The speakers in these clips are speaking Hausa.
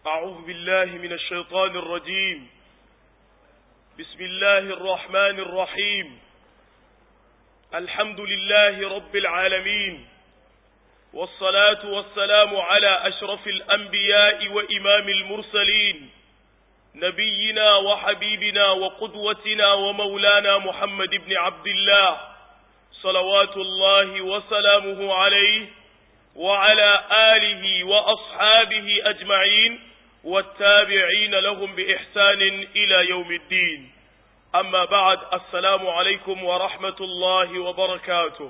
أعوذ بالله من الشيطان الرجيم بسم الله الرحمن الرحيم الحمد لله رب العالمين والصلاة والسلام على أشرف الأنبياء وإمام المرسلين نبينا وحبيبنا وقدوتنا ومولانا محمد بن عبد الله صلوات الله وسلامه عليه وعلى آله وأصحابه أجمعين والتابعين لهم بإحسان إلى يوم الدين أما بعد السلام عليكم ورحمة الله وبركاته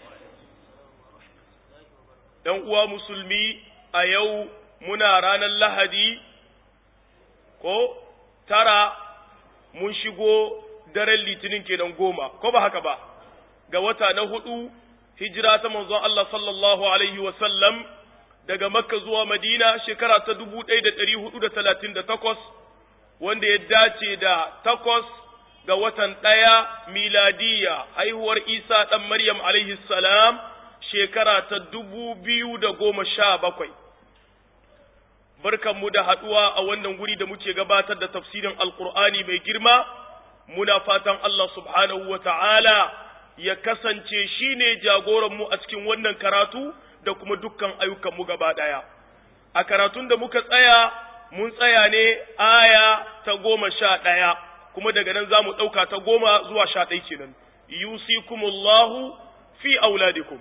uwa musulmi a yau muna ranar lahadi ko tara mun shigo daren litinin kenan goma ko ba haka ba ga wata na hudu hijira ta manzon Allah sallallahu alaihi wasallam daga makka zuwa madina shekara ta dubu ɗaya da ɗari hudu da talatin da takwas wanda ya dace da takwas ga watan ɗaya miladiya haihuwar isa ɗan maryam alaihi salam shekara ta dubu biyu da goma sha bakwai barkanmu da haɗuwa a wannan guri da muke gabatar da tafsirin alkur'ani mai girma muna fatan Allah subhanahu wa ta'ala ya kasance shi ne jagoranmu a cikin wannan karatu da kuma dukkan ayyukanmu gaba ɗaya. A karatun da muka tsaya, mun tsaya ne aya ta goma sha ɗaya, kuma daga nan za mu ɗauka ta goma zuwa sha ɗai kenan. Yusikumullahu fi auladikum.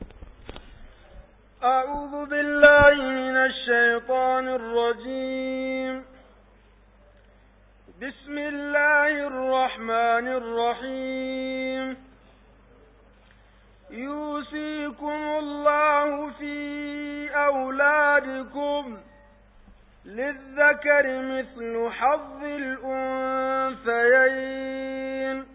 أعوذ بالله من الشيطان الرجيم بسم الله الرحمن الرحيم يوصيكم الله في أولادكم للذكر مثل حظ الأنثيين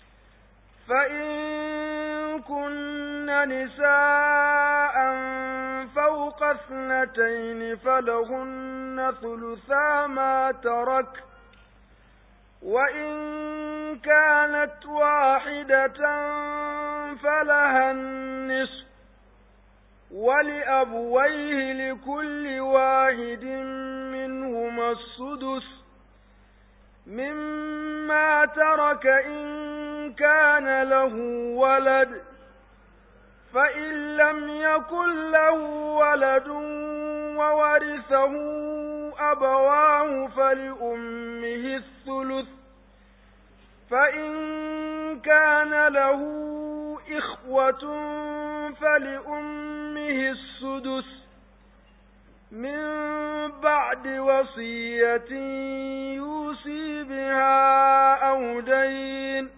فإن كن نساء فوق اثنتين فلهن ثلثا ما ترك وإن كانت واحدة فلها النصف ولأبويه لكل واحد منهما السدس مما ترك إن كان له ولد فإن لم يكن له ولد وورثه أبواه فلأمه الثلث فإن كان له إخوة فلأمه السدس من بعد وصية يوصي بها أو دين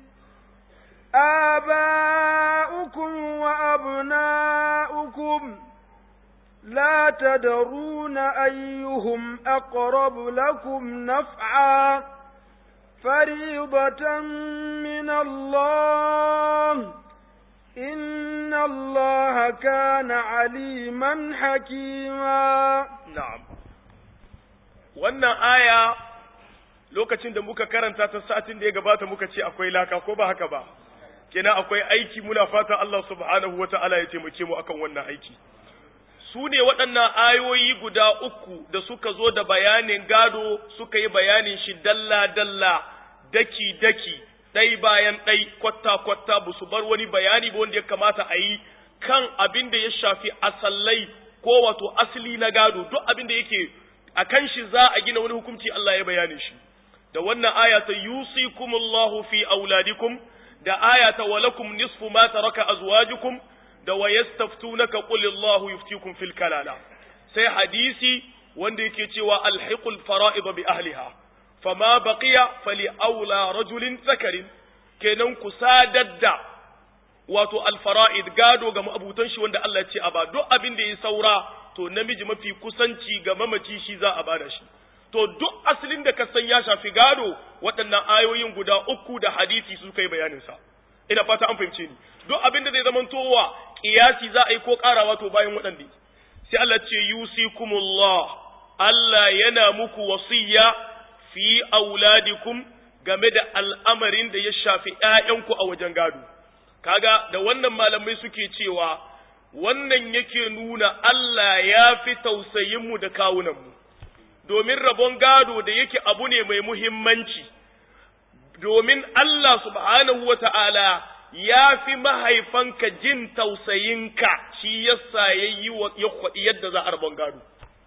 آباؤكم وأبناؤكم لا تدرون أيهم أقرب لكم نفعا فريضة من الله إن الله كان عليما حكيما نعم wannan aya lokacin da muka karanta ta satin da ya gabata muka ce akwai laka ko ba haka ba kenan akwai aiki muna fata Allah subhanahu wata'ala ya taimake mu akan wannan aiki su ne waɗannan ayoyi guda uku da suka zo da bayanin gado suka yi bayanin shi dalla-dalla daki-daki ɗai bayan ɗai kwatta-kwatta ba su bar wani bayani ba wanda ya kamata a yi kan abin da ya shafi asallai ko wato asali na gado duk abin da yake a kan shi za a gina wani hukunci Allah ya bayani shi da wannan aya ta yusikumullahu fi auladikum da aya ta walakum nisfu ma taraka azwajukum da wa yastaftunaka qul Allahu yuftikum fil kalala sai hadisi wanda yake cewa alhiqul fara'id bi ahliha fama baqiya fali aula rajulin zakarin kenan ku sadadda wato alfara'id gado ga ma'abutan shi wanda Allah ya ce a ba duk abin da ya saura to namiji mafi kusanci ga mamaci shi za a bada shi to duk asalin da ka san ya shafi gado waɗannan ayoyin guda uku da hadisi su kai bayanin sa ina fata an fahimce ni duk abin da zai zama towa kiyasi za a yi ko karawa to bayan waɗanda sai Allah ce yusikumullah Allah yana muku wasiya fi auladikum game da al'amarin da ya shafi ‘ya'yanku a wajen gado. Kaga da wannan malamai suke cewa wannan yake nuna Allah ya fi tausayinmu da kawunanmu, domin rabon gado da yake abu ne mai muhimmanci domin Allah subhanahu wa ta'ala ya fi mahaifanka jin tausayinka shi yasa ya yi ya kwaɗi yadda za a rabon gado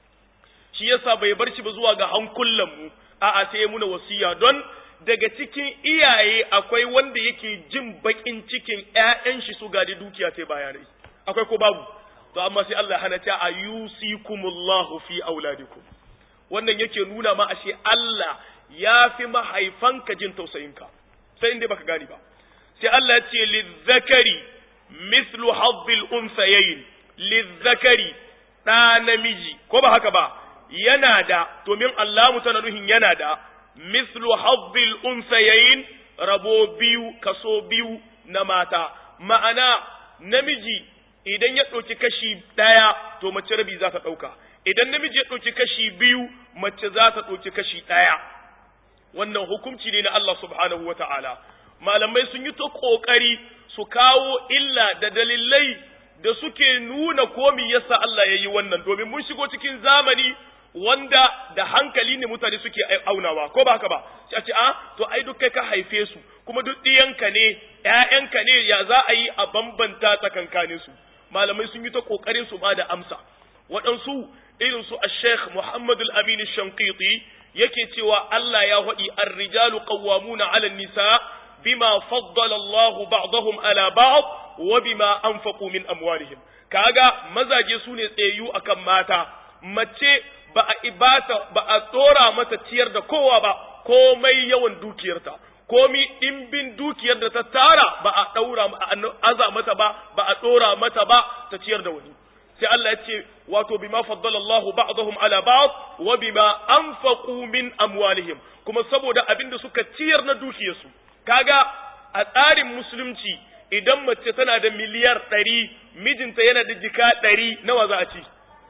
shi yasa bai bar shi ba zuwa ga hankulanmu a'a sai ya muna wasiya don daga cikin iyaye akwai wanda yake jin bakin cikin ƴaƴan shi su gadi dukiya sai bayanai akwai ko babu to amma sai Allah hana ta ayusikumullahu fi auladikum wannan yake nuna ma ashe Allah ya fi mahaifanka jin tausayinka sai inda baka gani ba sai Allah ya ce lizzakari mislu hadhil unsayayn lizzakari da namiji ko ba haka ba yana da domin Allah tana nuhin yana da mislu hadhil unsayayn rabo biyu kaso biyu na mata ma'ana namiji idan ya ɗauki kashi ɗaya to mace rabi za ta ɗauka idan namiji ya ɗauki kashi biyu mace za ta ɗauki kashi ɗaya wannan hukunci ne na Allah subhanahu wata'ala malamai sun yi ta ƙoƙari su kawo illa da dalilai da suke nuna komi yasa Allah ya yi wannan domin mun shigo cikin zamani wanda da hankali ne mutane suke aunawa ko ba haka ba sai a ce a to ai duk kai ka haife su kuma duk ɗiyanka ne ƴaƴanka ne ya za a yi a bambanta tsakankanin su malamai sun yi ta kokarin su ba da amsa waɗansu irin su Sheikh Muhammad Al-Amin Shanqiti yake cewa Allah ya faɗi ar-rijalu qawwamuna 'ala an-nisa bima faddala Allahu ba'dahum 'ala ba'd wa bima anfaqu min amwalihim kaga mazaje su ne tsayu akan mata mace ba a ibata ba a tsora mata ciyar da kowa ba komai yawan dukiyarta komi ɗimbin dukiyar da ta tara ba a ɗaura aza mata ba ba a ɗora mata ba ta ciyar da wani sai Allah ya ce wato bima faddala Allahu ba'dahum ala ba'd wa bima anfaqu min amwalihim kuma saboda abin da suka ciyar na dukiyarsu kaga a tsarin musulunci idan mace tana da miliyar ɗari mijinta yana da jika ɗari nawa za a ci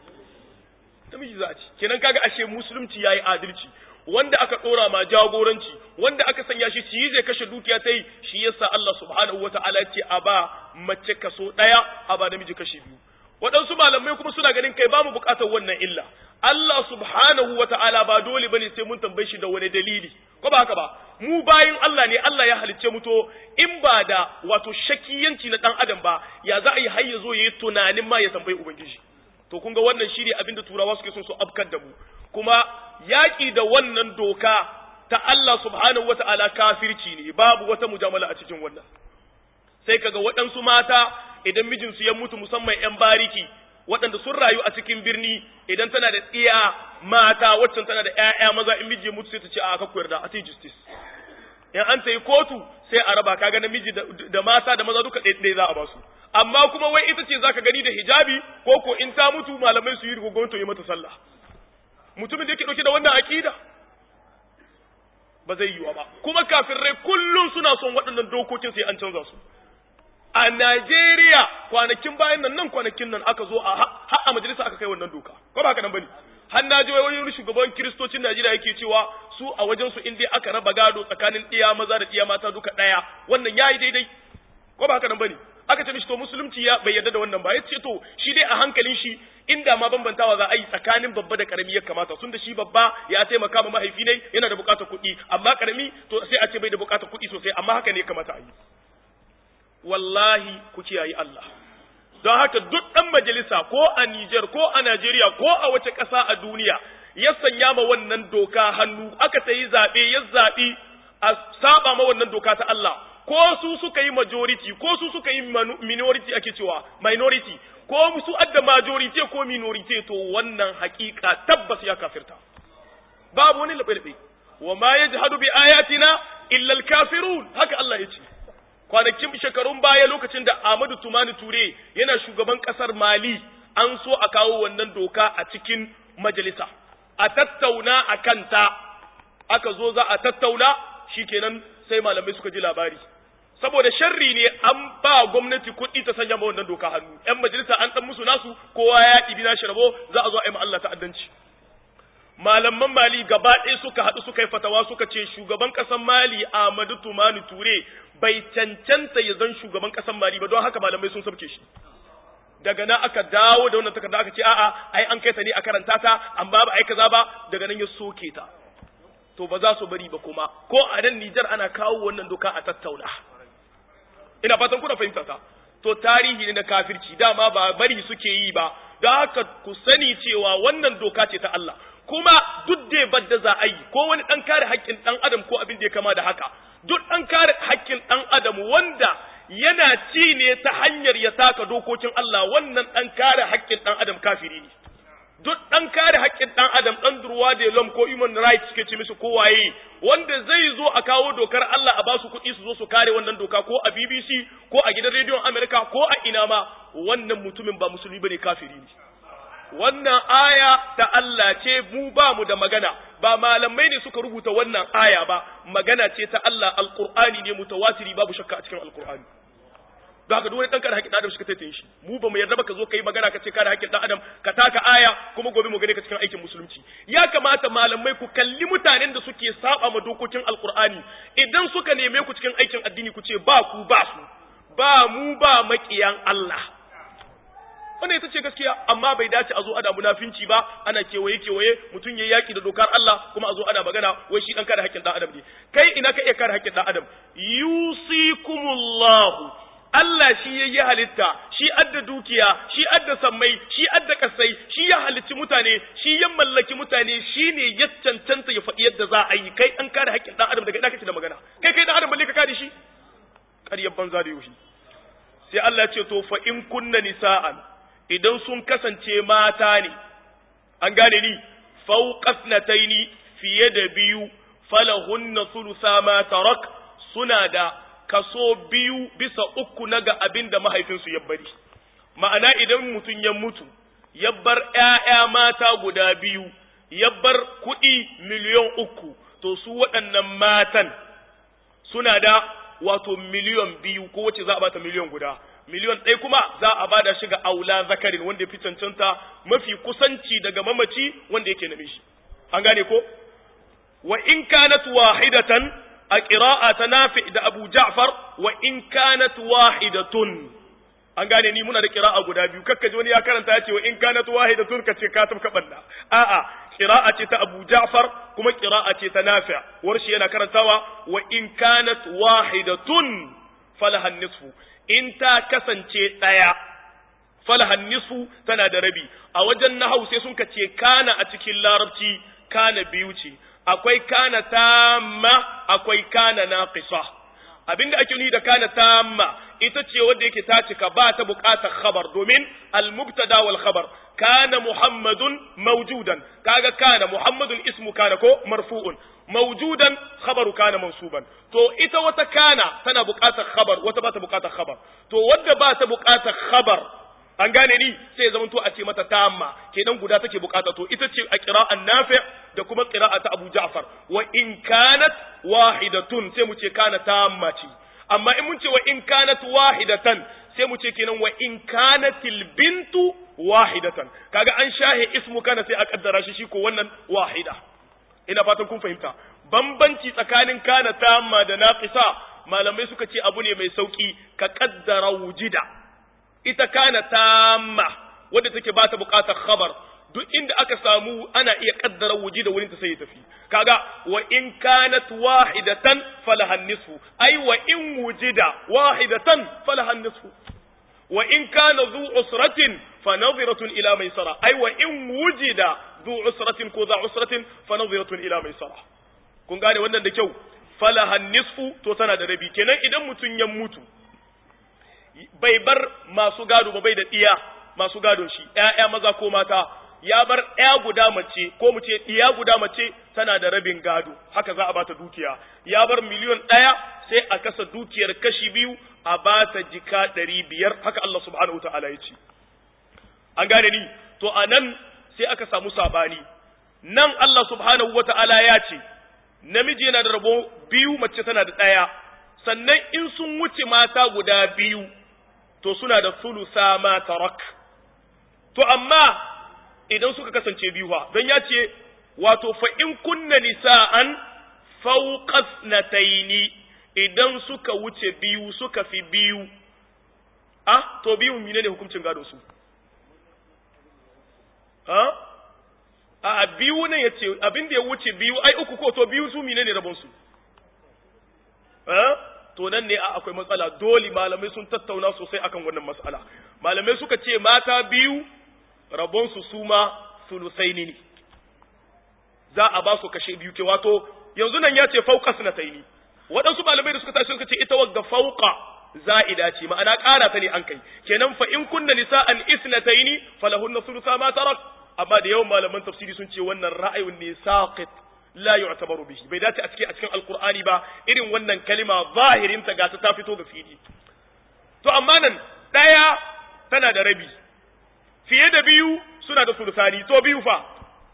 namiji za a ci kenan kaga ashe musulunci yayi adalci wanda aka dora ma jagoranci wanda aka sanya shi shi zai kashe dukiya ta yi shi yasa Allah subhanahu wataala ya ce a ba mace kaso daya a ba namiji kashi biyu waɗansu malamai kuma suna ganin kai ba mu buƙatar wannan illa Allah subhanahu wataala ba dole bane sai mun tambaye shi da wani dalili ko ba haka ba mu bayin Allah ne Allah ya halicce mu to in ba da wato shakiyanci na dan adam ba ya za a yi har ya zo yayi tunanin ma ya tambayi ubangiji to kun ga wannan shine abinda turawa suke son su afkar da mu kuma yaƙi da wannan doka ta Allah subhanahu wata'ala kafirci ne babu wata mujamala a cikin wannan sai kaga waɗansu mata idan mijinsu ya mutu musamman 'yan bariki waɗanda sun rayu a cikin birni idan tana da tsiya mata waccan tana da 'ya'ya maza in miji ya mutu sai ta ce a aka koyar da a justice in an tayi kotu sai a raba kaga namiji da mata da maza duka ɗaya za a basu amma kuma wai ita ce zaka gani da hijabi ko ko in ta mutu malamai su yi rigogonto yi mata sallah mutumin da yake dauke da wannan aqida ba zai yiwa ba kuma kafirai kullum suna son waɗannan dokokin sai an canza su a Najeriya kwanakin bayan nan nan kwanakin nan aka zo a har a majalisa aka kai wannan doka ko ba haka nan bane har na ji wani shugaban kiristocin Najeriya yake cewa su a wajen su in dai aka raba gado tsakanin ɗiya maza da ɗiya mata duka ɗaya wannan yayi daidai ko ba haka nan bane aka ce mishi to musulunci ya bai yarda da wannan ba ya ce to shi dai a hankalin shi inda ma bambantawa za a yi tsakanin babba da karami ya kamata sun da shi babba ya taimaka ma mahaifi ne yana da bukatar kuɗi amma karami to sai a ce bai da bukatar kuɗi sosai amma haka ne ya kamata a yi wallahi ku kiyaye Allah don haka duk ɗan majalisa ko a Nijar ko a Najeriya ko a wace ƙasa a duniya ya sanya ma wannan doka hannu aka ta yi zaɓe ya zaɓi a saba ma wannan doka ta Allah ko su suka yi majority ko su suka yi minority ake cewa minority ko su adda majority ko minority to wannan hakika tabbas ya kafirta babu wani labe-labe wa ma yajhadu bi ayatina illa al-kafirun haka Allah ya ce kwanakin shekarun baya lokacin da Ahmadu Tumani Ture yana shugaban kasar Mali an so a kawo wannan doka a cikin majalisa a tattauna a kanta aka zo za a tattauna shikenan sai malamai suka ji labari saboda sharri ne an ba gwamnati kuɗi ta sanya ma wannan doka hannu yan majalisa an dan musu nasu kowa ya ɗibi nashi rabo za a zo a yi ma Allah ta'addanci malaman mali gaba ɗaya suka haɗu suka yi fatawa suka ce shugaban ƙasar mali Ahmadu Tumani Ture bai cancanta ya zan shugaban ƙasar mali ba don haka malamai sun sabke shi daga nan aka dawo da wannan takarda aka ce a'a ai an kai ta ne a karanta ta amma ba ai kaza ba daga nan ya soke ta to ba za su bari ba kuma ko a nan Nijar ana kawo wannan doka a tattauna ina fatan kuna fahimta ta to tarihi ne na kafirci dama ba bari suke yi ba don haka ku sani cewa wannan doka ce ta Allah kuma duk da badda za a yi ko wani dan kare haƙƙin dan adam ko abin da ya kama da haka duk dan kare haƙƙin dan adam wanda yana ci ne ta hanyar ya taka dokokin Allah wannan dan kare haƙƙin dan adam kafiri ne duk ɗan kare haƙƙin ɗan adam ɗan durwa da lom ko human rights suke ce musu kowaye wanda zai zo a kawo dokar Allah a ba su kuɗi su zo su kare wannan doka ko a BBC ko a gidan rediyon Amerika ko a ina ma wannan mutumin ba musulmi bane kafiri ne wannan aya ta Allah ce mu ba mu da magana ba malamai ne suka rubuta wannan aya ba magana ce ta Allah alqur'ani ne mutawatiri babu shakka a cikin alqur'ani da haka duk wani dan kare haƙƙin adam suka taitaye shi mu ba mu yarda ba ka zo kai magana ka ce kare haƙƙin dan adam ka taka aya kuma gobe mu gane ka cikin aikin musulunci ya kamata malamai ku kalli mutanen da suke saba ma dokokin alqur'ani idan suka neme ku cikin aikin addini ku ce ba ku ba su ba mu ba maƙiyan Allah wannan ita ce gaskiya amma bai dace a zo ana munafinci ba ana kewaye kewaye mutum ya yaki da dokar Allah kuma a zo ana magana wai shi dan kare haƙƙin dan adam ne kai ina ka iya kare haƙƙin dan adam yusikumullahu Allah shi ya yi halitta, shi adda dukiya, shi adda sammai, shi adda kasai, shi ya halicci mutane, shi ya mallaki mutane, shi ne ya cancanta ya faɗi yadda za a yi, kai an kare haƙƙin ɗan adam daga ina kake da magana, kai kai ɗan adam balle ka kare shi? Ƙaryar banza da yoshi. Sai Allah ce to fa in kunna nisa'an idan sun kasance mata ne, an gane ni, fauqasnataini fiye da biyu, falahunna thulutha ma tarak suna da kaso biyu bisa uku na ga abin da mahaifinsu ya bari ma'ana idan mutum ya mutu ya bar ‘ya'ya mata guda biyu ya bar kuɗi miliyon uku to su waɗannan matan suna da wato miliyon biyu ko wacce za a bata miliyon guda miliyon ɗaya kuma za a bada shi ga aula zakarin wanda ya fi cancanta mafi kusanci daga mamaci wanda yake namiji an gane ko wa in kanat wahidatan a ƙira'a ta nafi da Abu Ja'far wa in kanat wahidatun an gane ni muna da ƙira'a guda biyu kakka ji wani ya karanta ya ce wa in kanat wahidatun ka ce ka tabka banda a'a ƙira'a ce ta Abu Ja'far kuma ƙira'a ce ta Nafi warshi yana karantawa wa in kanat wahidatun falahan nisfu in ta kasance ɗaya falahan nisfu tana da rabi a wajen nahau sai sun ka ce kana a cikin larabci kana biyu ce akwai kana tamma akwai kana naqisa abinda ake nuni da kana tamma ita ce wanda yake ta cika ba ta buƙatar khabar domin al-mubtada wal khabar kana muhammadun mawjudan kaga kana muhammadun ismu kana ko marfu'un mawjudan khabaru kana mansuban to ita wata kana tana buƙatar khabar wata ba ta buƙatar khabar to wanda ba ta buƙatar khabar an gane ni sai zama to a ce mata tamma kenan guda take bukata to ita ce a qira'an nafi da kuma qira'a ta Abu Ja'far wa in kanat wahidatun sai mu ce kana tamma ce amma in mun ce wa in kanat wahidatan sai mu ce kenan wa in kanatil bintu wahidatan kaga an shahe ismu kana sai a kaddara shi shi ko wannan wahida ina fatan kun fahimta bambanci tsakanin kana tamma da naqisa malamai suka ce abu ne mai sauki ka kaddara wujida ita kana tamma wadda take ba ta buƙatar khabar duk inda aka samu ana iya kaddara wuji da wurin ta sai ya tafi kaga wa in kanat wahidatan falahan nisfu ai wa in wujida wahidatan falahan nisfu wa in kana dhu usratin fa nadhiratun ila maisara ai wa in wujida dhu usratin ko dha usratin fa nadhiratun ila maisara kun gane wannan da kyau falahan nisfu to tana da rabi kenan idan mutun ya mutu bai bar masu gado ba bai da ɗiya masu gadon shi ‘ya'ya maza ko mata ya bar ‘ya guda mace ko mu ce ɗiya guda mace tana da rabin gado haka za a bata dukiya ya bar miliyon ɗaya sai a kasa dukiyar kashi biyu a bata jika ɗari biyar haka Allah subhanahu ta'ala ya ce an gane ni to a nan sai aka samu saɓani nan Allah subhanahu wa ta'ala ya ce namiji yana da rabo biyu mace tana da ɗaya sannan in sun wuce mata guda biyu to suna da sulusa ma tarak to amma idan suka kasance biyu ha don ya ce wato fa in kunna nisa'an fawqas nataini idan suka wuce biyu suka fi biyu ah to biyu menene hukuncin gado su ha a biyu ne yace abin da ya wuce biyu ai uku ko to biyu su menene rabon su ha to nan ne akwai matsala dole malamai sun tattauna sosai akan wannan matsala malamai suka ce mata biyu rabon su suma sulusaini ne za a ba su kashe biyu ke wato yanzu nan ya ce fauka sunataini waɗansu malamai da suka tashi suka ce ita wagga fauka za'ida ce ma'ana ƙara ta ne an kai kenan fa in kunna nisa'an isnataini falahunna sulusa ma tarak amma da yawan malaman tafsiri sun ce wannan ra'ayin ne saqit la yu'tabaru bihi bai dace a cikin a cikin alqur'ani ba irin wannan kalima zahirin ta ga ta fito ga fili to amma nan daya tana da rabi fiye da biyu suna da sulusani to biyu fa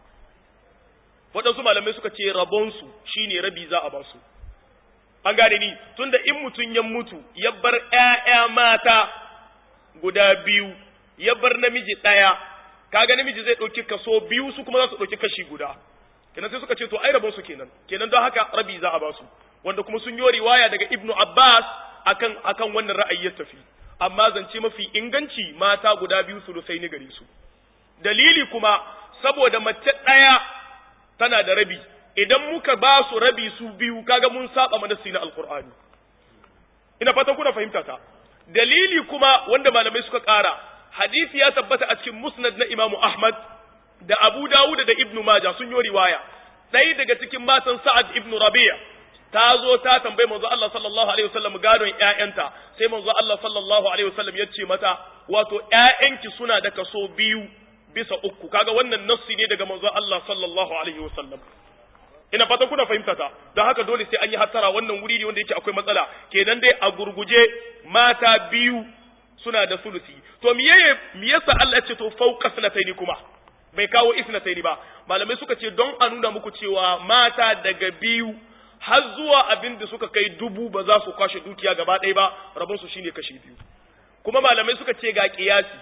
waɗansu malamai suka ce rabonsu shine rabi za a ba su an gane ni tunda in mutum ya mutu ya bar ƴaƴa mata guda biyu ya bar namiji ɗaya kaga namiji zai ɗauki kaso biyu su kuma za su ɗauki kashi guda kenan sai suka ce to ai rabon su kenan kenan don haka rabi za a ba su wanda kuma sun yi riwaya daga ibnu abbas akan akan wannan ra'ayi ya tafi amma zance mafi inganci mata guda biyu sulusai ni gare su dalili kuma saboda mace ɗaya tana da rabi idan muka ba su rabi su biyu kaga mun saba manasi na alqur'ani ina fatan kuna fahimta ta dalili kuma wanda malamai suka ƙara hadisi ya tabbata a cikin musnad na imamu ahmad da abu dawud da ibnu maja sun yi riwaya ɗaya daga cikin matan sa'ad ibnu rabi'a ta zo ta tambayi manzo Allah sallallahu alaihi wasallam gadon ƴaƴanta sai manzo Allah sallallahu alaihi wasallam ya ce mata wato ƴaƴanki suna da kaso biyu bisa uku kaga wannan nassi ne daga manzo Allah sallallahu alaihi wasallam ina fatan kuna fahimta ta don haka dole sai an yi hattara wannan wuri ne wanda yake akwai matsala kenan dai a gurguje mata biyu suna da sulusi to miye me yasa Allah ya ce to fauka sanataini kuma bai kawo isnataini ba malamai suka ce don a nuna muku cewa mata daga biyu har zuwa abin da suka kai dubu ba za su kwashe dukiya gaba ɗaya ba rabon su shine kashi biyu kuma malamai suka ce ga kiyasi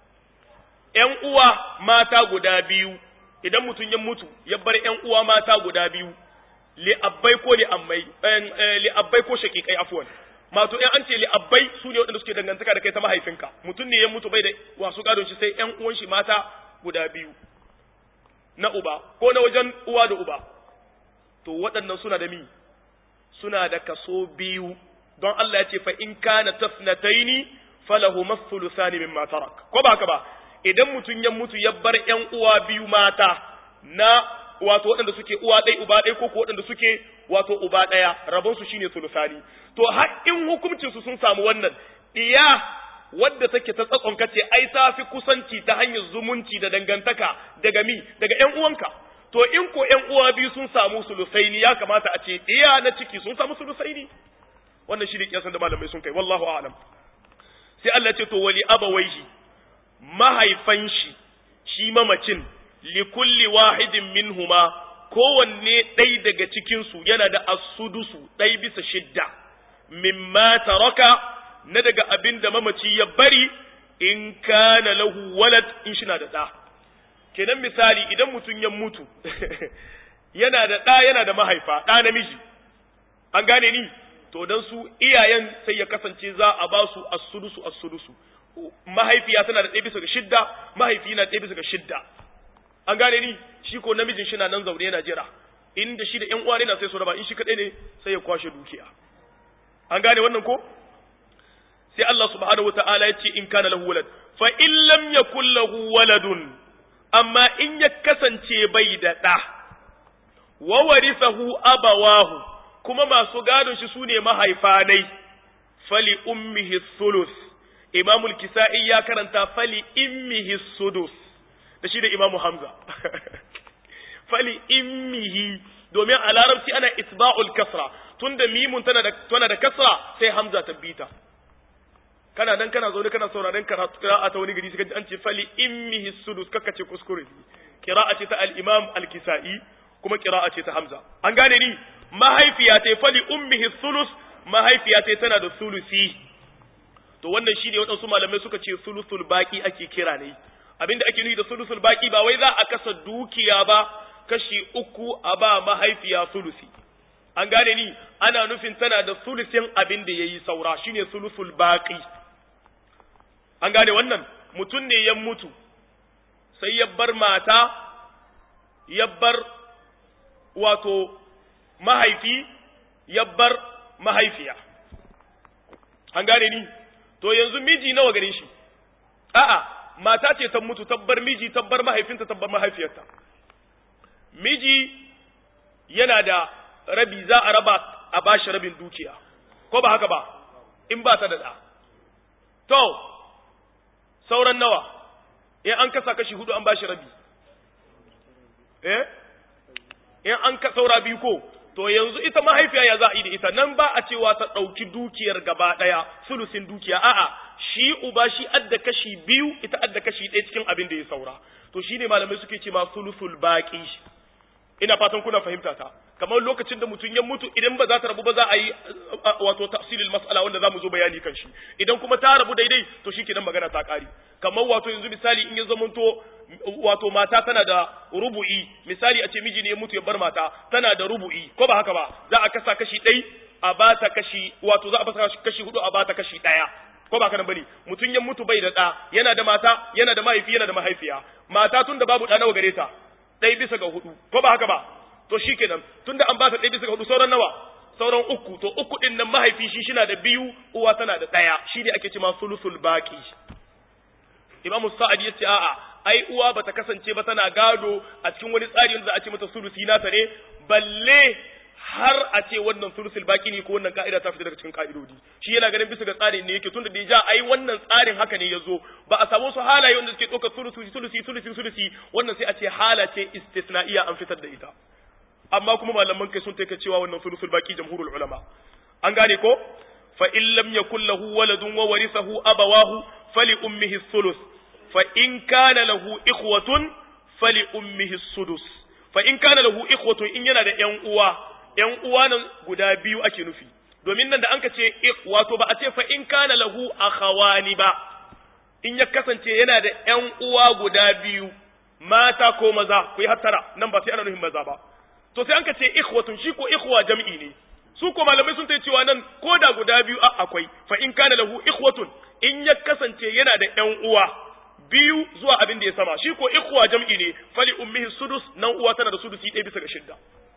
ƴan uwa mata guda biyu idan mutum ya mutu ya bar ƴan uwa mata guda biyu li abbai ko li ammai li abbai ko shaqiqai afwan mato ƴan an ce li abbai su ne waɗanda suke dangantaka da kai ta mahaifinka mutum ne ya mutu bai da wasu gadon shi sai ƴan uwan shi mata guda biyu na uba ko na wajen uwa da uba to waɗannan suna da mi suna da kaso biyu don Allah ya ce fa in kana tasnataini falahu masuluthani mimma tarak ko ba haka ba idan mutum ya mutu ya bar ƴan uwa biyu mata na wato waɗanda suke uwa ɗaya uba ɗaya ko waɗanda suke wato uba ɗaya rabon su shine sulusani to har in hukuncin su sun samu wannan iya wadda take ta tsatson kace ai ta fi kusanci ta hanyar zumunci da dangantaka daga mi daga ƴan uwanka to in ko ƴan uwa biyu sun samu sulusaini ya kamata a ce iya na ciki sun samu sulusaini wannan shi ne kiyasan da malamai sun kai wallahu a'lam sai Allah ce to wali abawaihi mahaifan shi shi mamacin li kulli wahidin minhuma kowanne ɗai daga cikin su yana da asudusu ɗai bisa shidda mimma taraka na daga abin da mamaci ya bari in kana lahu walad in shi na da ɗa kenan misali idan mutum ya mutu yana da ɗa yana da mahaifa ɗa namiji an gane ni to dan su iyayen sai ya kasance za a ba su as-sudusu as-sudusu mahaifiya tana da ɗaya bisa ga shidda mahaifi na ɗaya bisa ga shidda an gane ni shi ko namijin shi na nan zaune yana jira inda shi da ƴan uwa ne na sai su raba in shi kaɗai ne sai ya kwashe dukiya an gane wannan ko sai Allah subhanahu wata'ala ya ce in kana lahu walad fa in lam yakul lahu waladun amma in ya kasance bai da ɗa wa warithahu abawahu kuma masu gadon shi sune mahaifanai fali ummihi thuluth imamu al-kisa'i ya karanta fali immihi sudus da shi da imamu hamza fali immihi domin a larabci ana isba'ul kasra tunda mimun tana da tana da kasra sai hamza ta bita kana nan kana zaune kana sauraron karatu qira'a ta wani gari sai an ce fali immihi sudus kaka ce kuskure qira'a ce ta al-imam al-kisa'i kuma qira'a ce ta hamza an gane ni mahaifiya ta fali ummihi sulus mahaifiya ta tana da sulusi to wannan shine waɗansu malamai suka ce sulusul baki ake kira ne abinda ake nufi da sulusul baki ba wai za a kasa dukiya ba kashi uku a ba mahaifiya sulusi an gane ni ana nufin tana da sulusin abin da yayi saura shine sulusul baki an gane wannan mutum ne ya mutu sai ya bar mata ya bar wato mahaifi ya bar mahaifiya an gane ni to yanzu miji nawa gare shi a'a mata ce ta mutu tabbar miji tabbar mahaifinta tabbar mahaifiyarta miji yana da rabi za a raba a bashi rabin dukiya ko ba haka ba in ba ta da ɗa to sauran nawa in an kasa kashi hudu an bashi rabi eh in an ka saura biyu ko to yanzu ita mahaifiya ya za a yi da ita nan ba a cewa ta ɗauki dukiyar gaba ɗaya sulusin dukiya a'a shi uba shi adda kashi biyu ita adda kashi ɗaya cikin abin da ya saura to shine malamai suke ce ma sulusul baqi ina fatan kuna fahimta ta kamar lokacin da mutum ya mutu idan ba za ta rabu ba za a yi wato tafsilil mas'ala wanda za mu zo bayani kan shi idan kuma ta rabu daidai to shi kenan magana ta ƙari kamar wato yanzu misali in ya zamanto wato mata tana da rubu'i misali a ce miji ne ya mutu ya bar mata tana da rubu'i ko ba haka ba za a kasa kashi ɗai a ba ta kashi wato za a basa kashi hudu a ba ta kashi ɗaya ko ba kana bane mutum ya mutu bai da ɗa yana da mata yana da mahaifi yana da mahaifiya mata tun da babu ɗa nawa gare ta ɗaya bisa ga hudu ko ba haka ba to shikenan tunda an ba ta ɗaya bisa ga hudu sauran nawa sauran uku to uku ɗin nan mahaifi shi shina da biyu uwa tana da ɗaya shi ne ake cewa sulusul baqi imamu sa'ad ya ce a'a ai uwa bata kasance ba tana gado a cikin wani tsari wanda za a ce mata sulusi nata ne balle har a ce wannan sulusul baki ne ko wannan ka'ida ta fita daga cikin ka'idodi shi yana ganin bisa ga tsarin ne yake tunda da ja ai wannan tsarin haka ne yazo ba a samu su halaye wanda suke ɗaukar sulusi sulusi sulusi sulusi wannan sai a ce hala ce istisna'iya an fitar da ita amma kuma malaman kai sun taika cewa wannan sulusul baki jamhurul ulama an gane ko fa in lam yakul lahu waladun wa warithahu abawahu fali ummihi sulus fa in kana lahu ikhwatun fali ummihi sudus fa in kana lahu ikhwatun in yana da ƴan uwa ƴan uwa nan guda biyu ake nufi domin nan da anka ce wato ba a ce fa in kana lahu akhawani ba in ya kasance yana da ƴan uwa guda biyu mata ko maza ku yi hattara nan ba sai ana nufin maza ba to sai anka ce ikhwatun shi ko ikhwa jam'i ne su ko malamai sun tai cewa nan ko da guda biyu a akwai fa in kana lahu ikhwatun in ya kasance yana da ƴan uwa biyu zuwa abin da ya sama shi ko ikhwa jam'i ne fali ummihi sudus nan uwa tana da sudusi ɗaya bisa ga shidda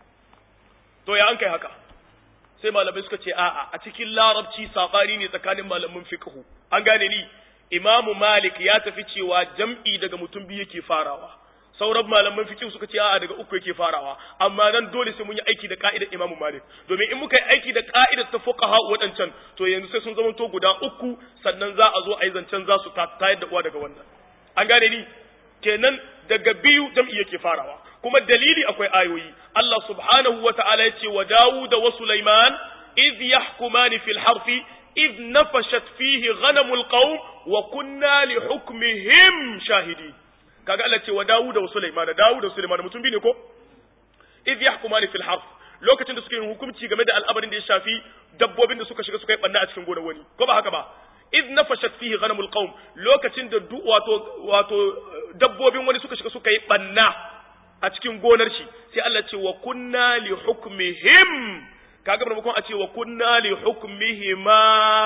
to ya an kai haka sai malamai suka ce a'a a cikin larabci sabani ne tsakanin malamin fiqhu an gane ni imamu malik ya tafi cewa jam'i daga mutum biyu yake farawa sauran malaman fiqh suka ce a'a daga uku yake farawa amma nan dole sai mun yi aiki da ka'idar imamu malik domin in muka yi aiki da ka'idar ta fuqaha wadancan to yanzu sai sun zama to guda uku sannan za a zo a yi zancen za su tayar da uwa daga wannan an gane ni kenan daga biyu jam'i yake farawa kuma dalili akwai ayoyi Allah subhanahu wa ta'ala yace wa Dawud wa Sulaiman idh yahkumani fil harfi idh nafashat fihi ghanamul qawm wa kunna li hukmihim shahidin kaga Allah ce wa Dawud wa Sulaiman Dawud da Sulaiman mutum bi ne ko idh yahkumani fil harf lokacin da suke yin hukunci game da al'amarin da ya shafi dabbobin da suka shiga suka yi banna a cikin gonar wani ko ba haka ba idh nafashat fihi ghanamul qawm lokacin da wato wato dabbobin wani suka shiga suka yi banna a cikin gonar shi sai Allah ce wa kunna li hukmihim kaga maimakon a ce wa kunna li hukmihima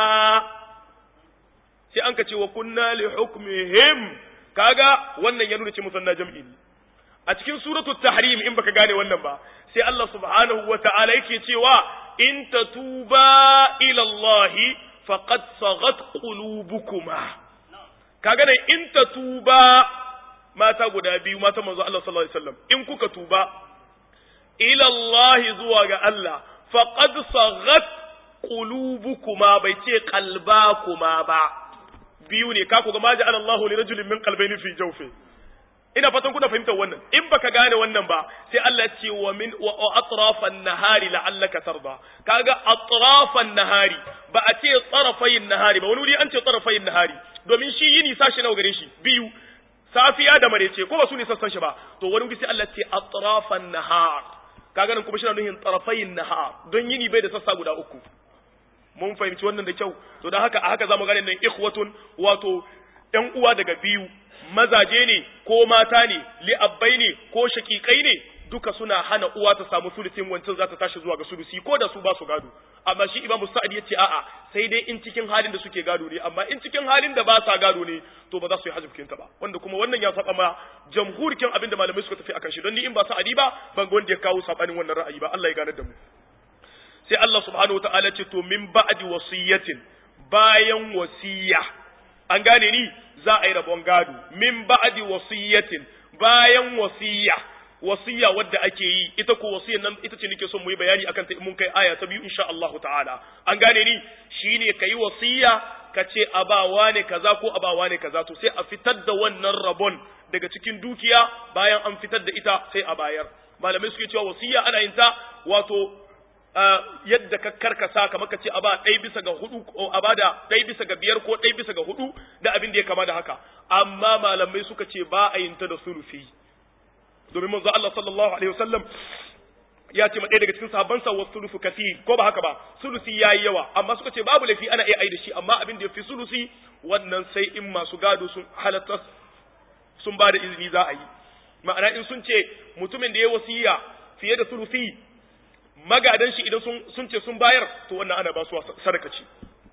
sai an ka ce wa kunna li hukmihim kaga wannan ya nuna ce musanna jam'i ne a cikin suratu tahrim in baka gane wannan ba sai Allah subhanahu wa ta'ala yake cewa in tatuba ila Allah faqad saghat qulubukuma kaga ne in tatuba mata guda biyu mata manzo Allah sallallahu alaihi wasallam in kuka tuba ila Allah zuwa ga Allah faqad saghat qulubukuma bai ce qalbakuma ba biyu ne ka ga ma ja'ala Allahu li rajulin min qalbayni fi jawfi ina fatan kuna fahimtar wannan in baka gane wannan ba sai Allah ya ce wa min wa atrafan nahari la'allaka tarda kaga atrafan nahari ba a ce tsarafayin nahari ba wani wuri an ce tsarafayin nahari domin shi yini sashi nawa gare shi biyu safiya da marece ko ba su ne sassan shi ba to wani wuri sai Allah ce atrafan nahar kaga nan kuma shi na nuhin tsarafayin nahar don yini bai da sassa guda uku mun fahimci wannan da kyau to dan haka a haka zamu gane nan ikhwatun wato ɗan uwa daga biyu mazaje ne ko mata ne li'abbai ne ko shakikai ne duka suna hana uwa ta samu sulusin wancan za ta tashi zuwa ga sulusi ko da su ba su gado amma shi imamu sa'ad ya ce a'a sai dai in cikin halin da suke gado ne amma in cikin halin da ba sa gado ne to ba za su yi hajjubkin ta ba wanda kuma wannan ya saba ma jamhurikin abin da malamai suka tafi akan shi don ni in ba sa'adi ba ban ga wanda ya kawo sabanin wannan ra'ayi ba Allah ya gane da mu sai Allah subhanahu wataala ce to min ba'di wasiyatin bayan wasiya an gane ni za a yi rabon gado min ba'di wasiyatin bayan wasiya wasiya wadda ake yi ita ko wasiyar nan ita ce nake son mu yi bayani akan ta mun kai aya ta biyu insha Allah ta'ala an gane ni shine kai wasiya ka ce abawa ne kaza ko abawa ne kaza to sai a fitar da wannan rabon daga cikin dukiya bayan an fitar da ita sai a bayar malamai suke cewa wasiya ana yin ta wato yadda ka karkasa kamar ka ce a ba ɗaya bisa ga hudu ko a ba da ɗaya bisa ga biyar ko ɗaya bisa ga hudu da abin da ya kama da haka amma malamai suka ce ba a yin ta da sulufi domin manzo Allah sallallahu alaihi wasallam ya ce ma ɗaya daga cikin sahabbansa wa sulufu kathir ko ba haka ba sulusi yayi yawa amma suka ce babu laifi ana iya ai da shi amma abin da ya fi sulusi wannan sai in masu gado sun halatta sun ba da izini za a yi ma'ana in sun ce mutumin da ya wasiya fiye da sulusi magadan shi idan sun ce sun bayar to wannan ana ba su sadaka ce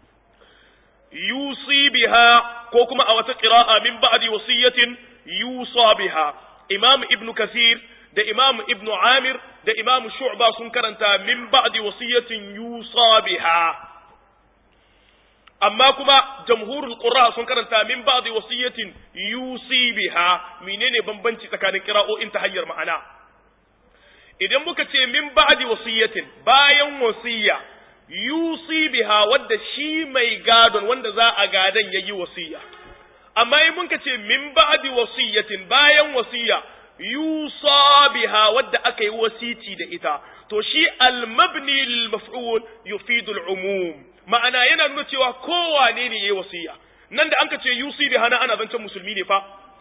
yusi biha ko kuma a wata qira'a min ba'di wasiyatin yusa biha imam ibnu kasir da imam ibnu amir da imam shu'ba sun karanta min ba'di wasiyatin yusa biha amma kuma jamhurul qurra sun karanta min ba'di wasiyatin yusi biha menene bambanci tsakanin qira'o'in ta hanyar ma'ana idan muka ce min ba'di wasiyatin bayan wasiya yusi biha wadda shi mai gadon wanda za a gadan yayi wasiya amma in muka ce min ba'di wasiyatin bayan wasiya yusa biha wadda aka yi wasici da ita to shi al-mabni lil maf'ul yufidu al-umum ma'ana yana nuna cewa kowane ne yayi wasiya nan da anka ce yusi biha na ana zancen musulmi ne fa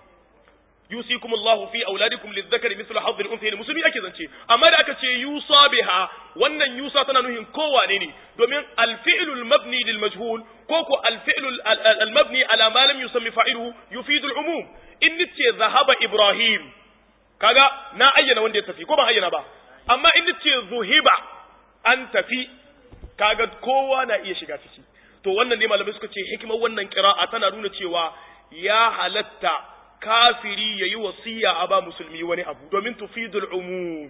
yusikum Allah fi auladikum lidhakari mithlu hadd al-unthayayn musulmi ake zance amma da aka ce yusa biha wannan yusa tana nuhin kowane ne domin al-fi'lu al-mabni lil majhul ko ko al-fi'lu al-mabni ala ma lam yusammi fa'iluhu yufidu al-umum in nace zahaba ibrahim kaga na ayyana wanda ya tafi ko ban ayyana ba amma in nace zuhiba an tafi kaga kowa na iya shiga ciki to wannan ne malamai suka ce hikimar wannan qira'a tana nuna cewa ya halatta kafiri yayi wasiya a ba musulmi wani abu domin tufidul umum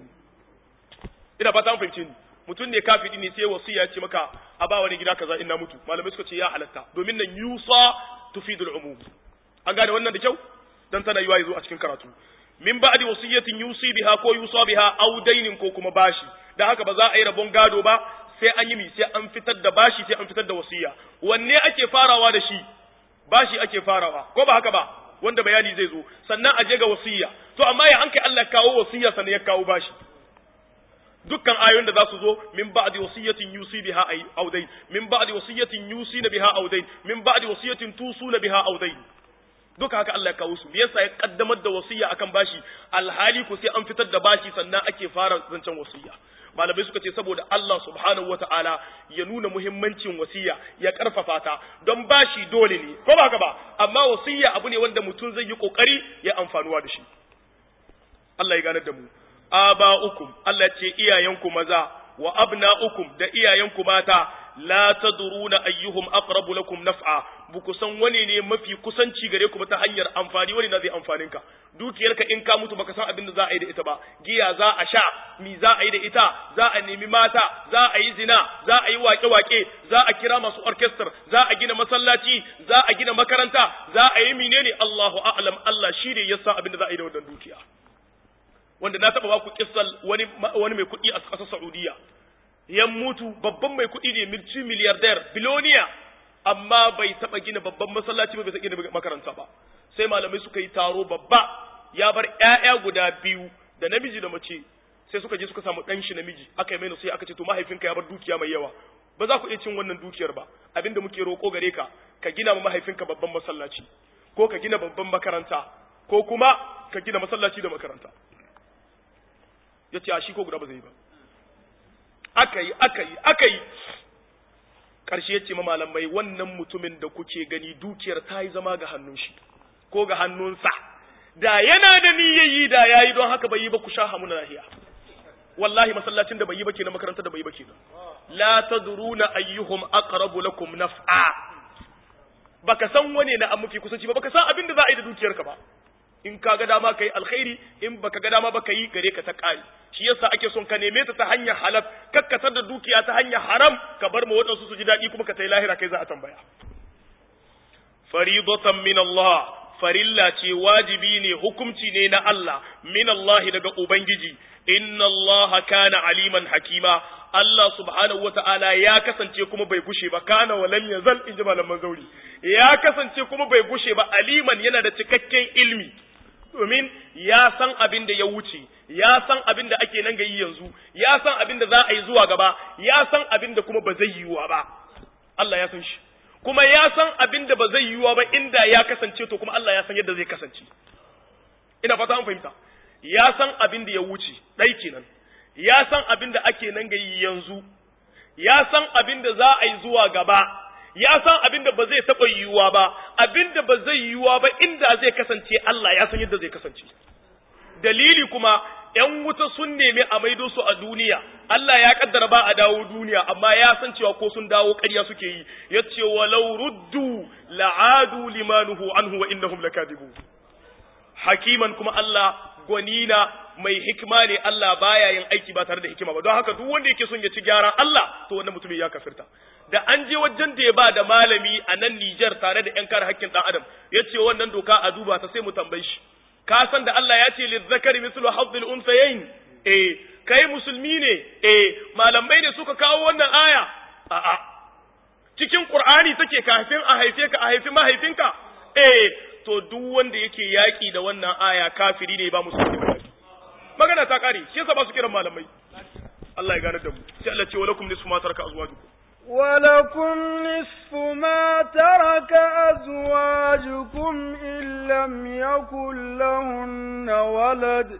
ina fata an fahimce ni mutum ne kafiri ne sai wasiya ce maka a ba wani gida kaza in na mutu malamai suka ce ya halatta domin nan yusa tufidul umum an gane wannan da kyau dan tana yiwa yazo a cikin karatu min ba'di wasiyatin yusi biha ko yusa biha aw dainin ko kuma bashi dan haka ba za a yi rabon gado ba sai an yi mi sai an fitar da bashi sai an fitar da wasiya wanne ake farawa da shi bashi ake farawa ko ba haka ba wanda bayani zai zo sannan a je ga wasiya to amma ya hankai Allah kawo wasiya sannan ya kawo bashi dukkan ayoyin da za su zo min ba'di wasiyatin yusi biha aw dayn min ba'di wasiyatin yusina biha aw dayn min ba'di wasiyatin tusuna biha aw dayn duka haka Allah ya kawo su me yasa ya kaddamar da wasiya akan bashi alhali ko sai an fitar da bashi sannan ake fara zancen wasiya malamai suka ce saboda Allah subhanahu wata'ala ya nuna muhimmancin wasiya ya karfafa ta don bashi dole ne ko ba haka ba amma wasiya abu ne wanda mutum zai yi kokari ya amfanuwa da shi Allah ya ganar da mu aba'ukum Allah ce iyayenku maza wa abna'ukum da iyayenku mata la tadruna ayyuhum aqrabu lakum naf'a buku san wani ne mafi kusanci gare ku ta hanyar amfani wani na zai amfanin ka dukiyarka in ka mutu baka san abin da za a yi da ita ba giya za a sha mi za a yi da ita za a nemi mata za a yi zina za a yi wake-wake za a kira masu orchestra za a gina masallaci za a gina makaranta za a yi menene Allahu a'lam Allah shi ne ya san abin da za a yi da wannan dukiya wanda na taba ba ku kissal wani wani mai kuɗi a ƙasar Saudiya ya mutu babban mai kuɗi ne milci miliyardar biloniya amma bai taɓa gina babban masallaci ba bai taɓa gina makaranta ba sai malamai suka yi taro babba ya bar ƴaƴa guda biyu da namiji da mace sai suka je suka samu ɗan shi namiji aka yi mai sai aka ce to mahaifinka ya bar dukiya mai yawa ba za ku iya cin wannan dukiyar ba abinda muke roƙo gare ka ka gina ma mahaifinka babban masallaci ko ka gina babban makaranta ko kuma ka gina masallaci da makaranta ya ce a shi ko guda ba zai yi ba aka yi aka yi aka yi ƙarshe ya ce malamai wannan mutumin da kuke gani dukiyar ta yi zama ga hannun shi ko ga hannunsa da yana da niyyayi da yayi don haka bai yi ba ku sha hamuna lahiya wallahi masallacin da bai yi ba kenan makarantar da bai yi ba kenan la tadruna ayyuhum aqrabu lakum naf'a baka san wane na amuki kusanci ba baka san abin da za a yi da dukiyarka ba in ka ga dama kai alkhairi in baka ga dama ba ka yi gare ka ta kari shi yasa ake son ka neme ta ta hanyar halal kakkatar da dukiya ta hanyar haram ka bar ma waɗansu su ji daɗi kuma ka tai lahira kai za a tambaya faridatan min Allah farilla ce wajibi ne hukumci ne na Allah min Allah daga ubangiji inna Allah kana aliman hakima Allah subhanahu wata'ala ya kasance kuma bai gushe ba kana wa lam yazal in ji malaman zauri ya kasance kuma bai gushe ba aliman yana da cikakken ilmi domin ya san abin da ya wuce ya san abin da ake nan ga yi yanzu ya san abin da za a yi zuwa gaba ya san abin da kuma ba zai yiwuwa ba Allah ya san shi kuma ya san abin da ba zai yiwuwa ba inda ya kasance to kuma Allah ya san yadda zai kasance ina fata an fahimta ya san abin da ya wuce ɗai kenan ya san abin da ake nan ga yi yanzu ya san abin da za a yi zuwa gaba ya san abin da ba zai taɓa yiwuwa ba abin da ba zai yiwuwa ba inda zai kasance Allah ya san yadda zai kasance dalili kuma ‘yan wuta sun nemi a maido su a duniya Allah ya kaddara ba a dawo duniya amma ya san cewa ko sun dawo ƙarya suke yi ya ce walau ruddu la'adu limanuhu anhu wa innahum lakadibu hakiman kuma Allah gwanina mai hikima ne Allah baya yin aiki ba tare da hikima ba don haka duk wanda yake son ya ci gyaran Allah to wannan mutumin ya kafirta da an je wajen da ya ba da malami a nan Nijar tare da ƴan kare haƙƙin ɗan adam ya ce wannan doka a duba ta sai mu tambaye shi ka san da Allah ya ce lizzakari mislu hazzil unsayayn eh kai musulmi ne eh malamai ne suka kawo wannan aya a'a cikin Qur'ani take kafin a haife ka a haifi mahaifinka eh to duk wanda yake yaki da wannan aya kafiri ne ba musulmi ba magana ta kare shi yasa ba su kiran malamai Allah ya gane da mu sai Allah ce walakum nisfu ma taraka azwajukum ولكم نصف ما ترك أزواجكم إن لم يكن لهن ولد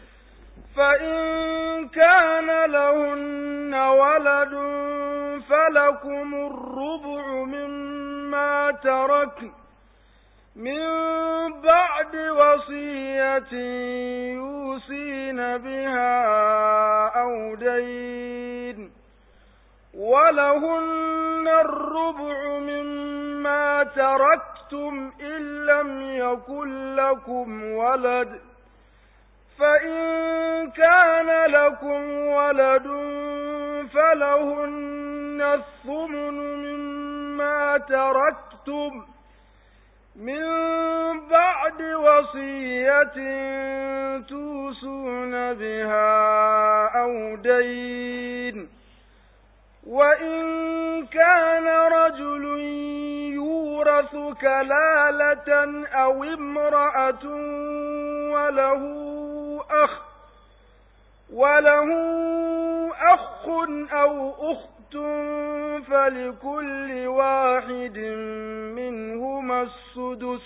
فإن كان لهن ولد فلكم الربع مما تركن من بعد وصية يوصين بها أو دين ولهن الربع مما تركتم إن لم يكن لكم ولد فإن كان لكم ولد فلهن الثمن مما تركتم من بعد وصية توصون بها أو دين وإن كان رجل يورث كلالة أو امرأة وله أخ وله أخ أو أخت فلكل واحد منهما السدس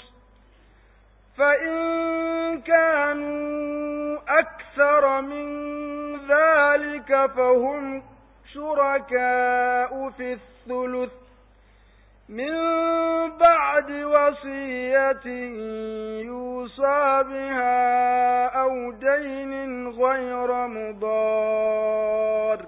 فإن كانوا أكثر من ذلك فهم شركاء في الثلث من بعد وصية يوصى بها أو دين غير مضار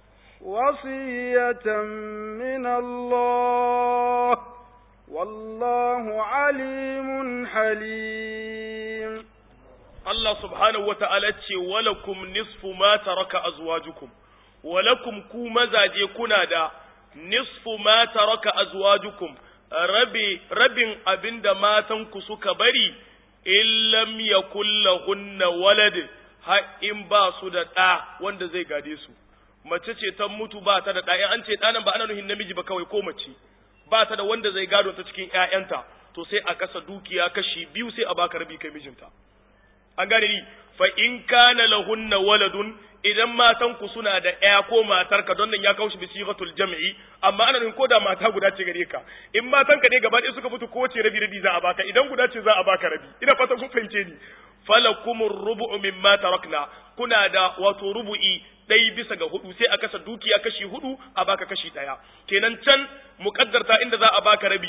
وصية من الله والله عليم حليم الله سبحانه وتعالى ولكم نصف ما ترك أزواجكم walakum ku mazaje kuna da nisfu ma taraka azwajukum rabi rabin abinda matanku suka bari in lam yakul lahunna walad ha in ba su da ɗa wanda zai gade su mace ce ta mutu ba ta da ɗa in an ce ɗanan ba ana nuhin namiji ba kawai ko mace ba ta da wanda zai gado ta cikin ƴaƴanta to sai a kasa dukiya kashi biyu sai a baka rabi kai mijinta an gane ni fa in kana lahunna waladun idan matanku suna da ɗaya ko matarka don nan ya kawo shi bisigatul jam'i amma ana nufin ko da mata guda ce gare ka in matanka ne gaba ɗaya suka mutu ko ce rabi rabi za a baka idan guda ce za a baka rabi ina fata kun fahimce ni falakumur rubu'u mimma tarakna kuna da wato rubu'i ɗai bisa ga hudu sai a kasa dukiya kashi hudu a baka kashi ɗaya kenan can muƙaddarta inda za a baka rabi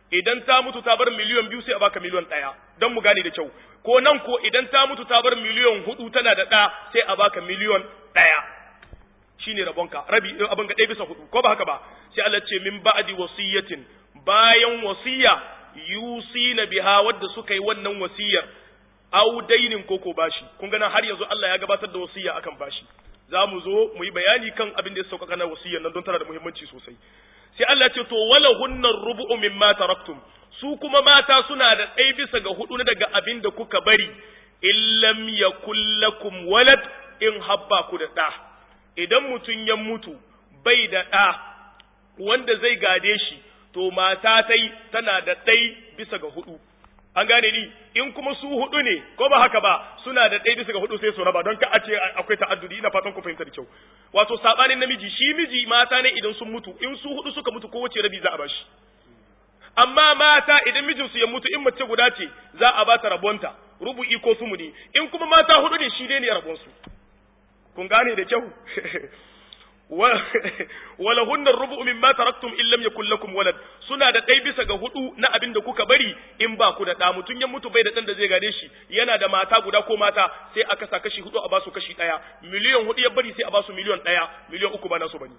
idan ta mutu ta bar miliyan biyu sai a baka miliyan ɗaya don mu gane da kyau ko nan ko idan ta mutu ta bar miliyan hudu tana da ɗa sai a baka miliyan ɗaya shine rabonka rabi abin ga ɗaya bisa hudu ko ba haka ba sai Allah ce min ba'di wasiyatin bayan wasiya yusina biha wadda suka yi wannan wasiyar au dainin koko bashi kun gana har yanzu Allah ya gabatar da wasiya akan bashi za mu zo mu yi bayani kan abin da ya sauƙaƙa na wasiyar nan don tana da muhimmanci sosai sai Allah ce to wala hunnar rubu'u mimma taraktum su kuma mata suna da ɗaya bisa ga hudu na daga abin da kuka bari illam yakul lakum walad in habba ku da ɗa idan mutum ya mutu bai da ɗa wanda zai gade shi to mata tai tana da ɗai bisa ga hudu an gane ni in kuma su hudu ne ko ba haka ba suna da ɗaya bisa ga hudu sai su raba don ka a ce akwai ta'addudi ina fatan ku fahimta da kyau wato sabanin namiji shi miji mata ne idan sun mutu in su hudu suka mutu kowace rabi za a bashi amma mata idan mijinsu ya mutu in mace guda ce za a bata rabonta rubu'i ko sumuni in kuma mata hudu ne shi dai ne rabonsu kun gane da kyau walahunna rubu'u mimma taraktum in lam yakul lakum walad suna da ɗai bisa ga hudu na abin da kuka bari in ba ku da ɗa mutun ya mutu bai da ɗan da zai gade shi yana da mata guda ko mata sai aka sa kashi hudu a basu kashi ɗaya miliyan hudu ya bari sai a basu miliyan ɗaya miliyan uku ba nasu bane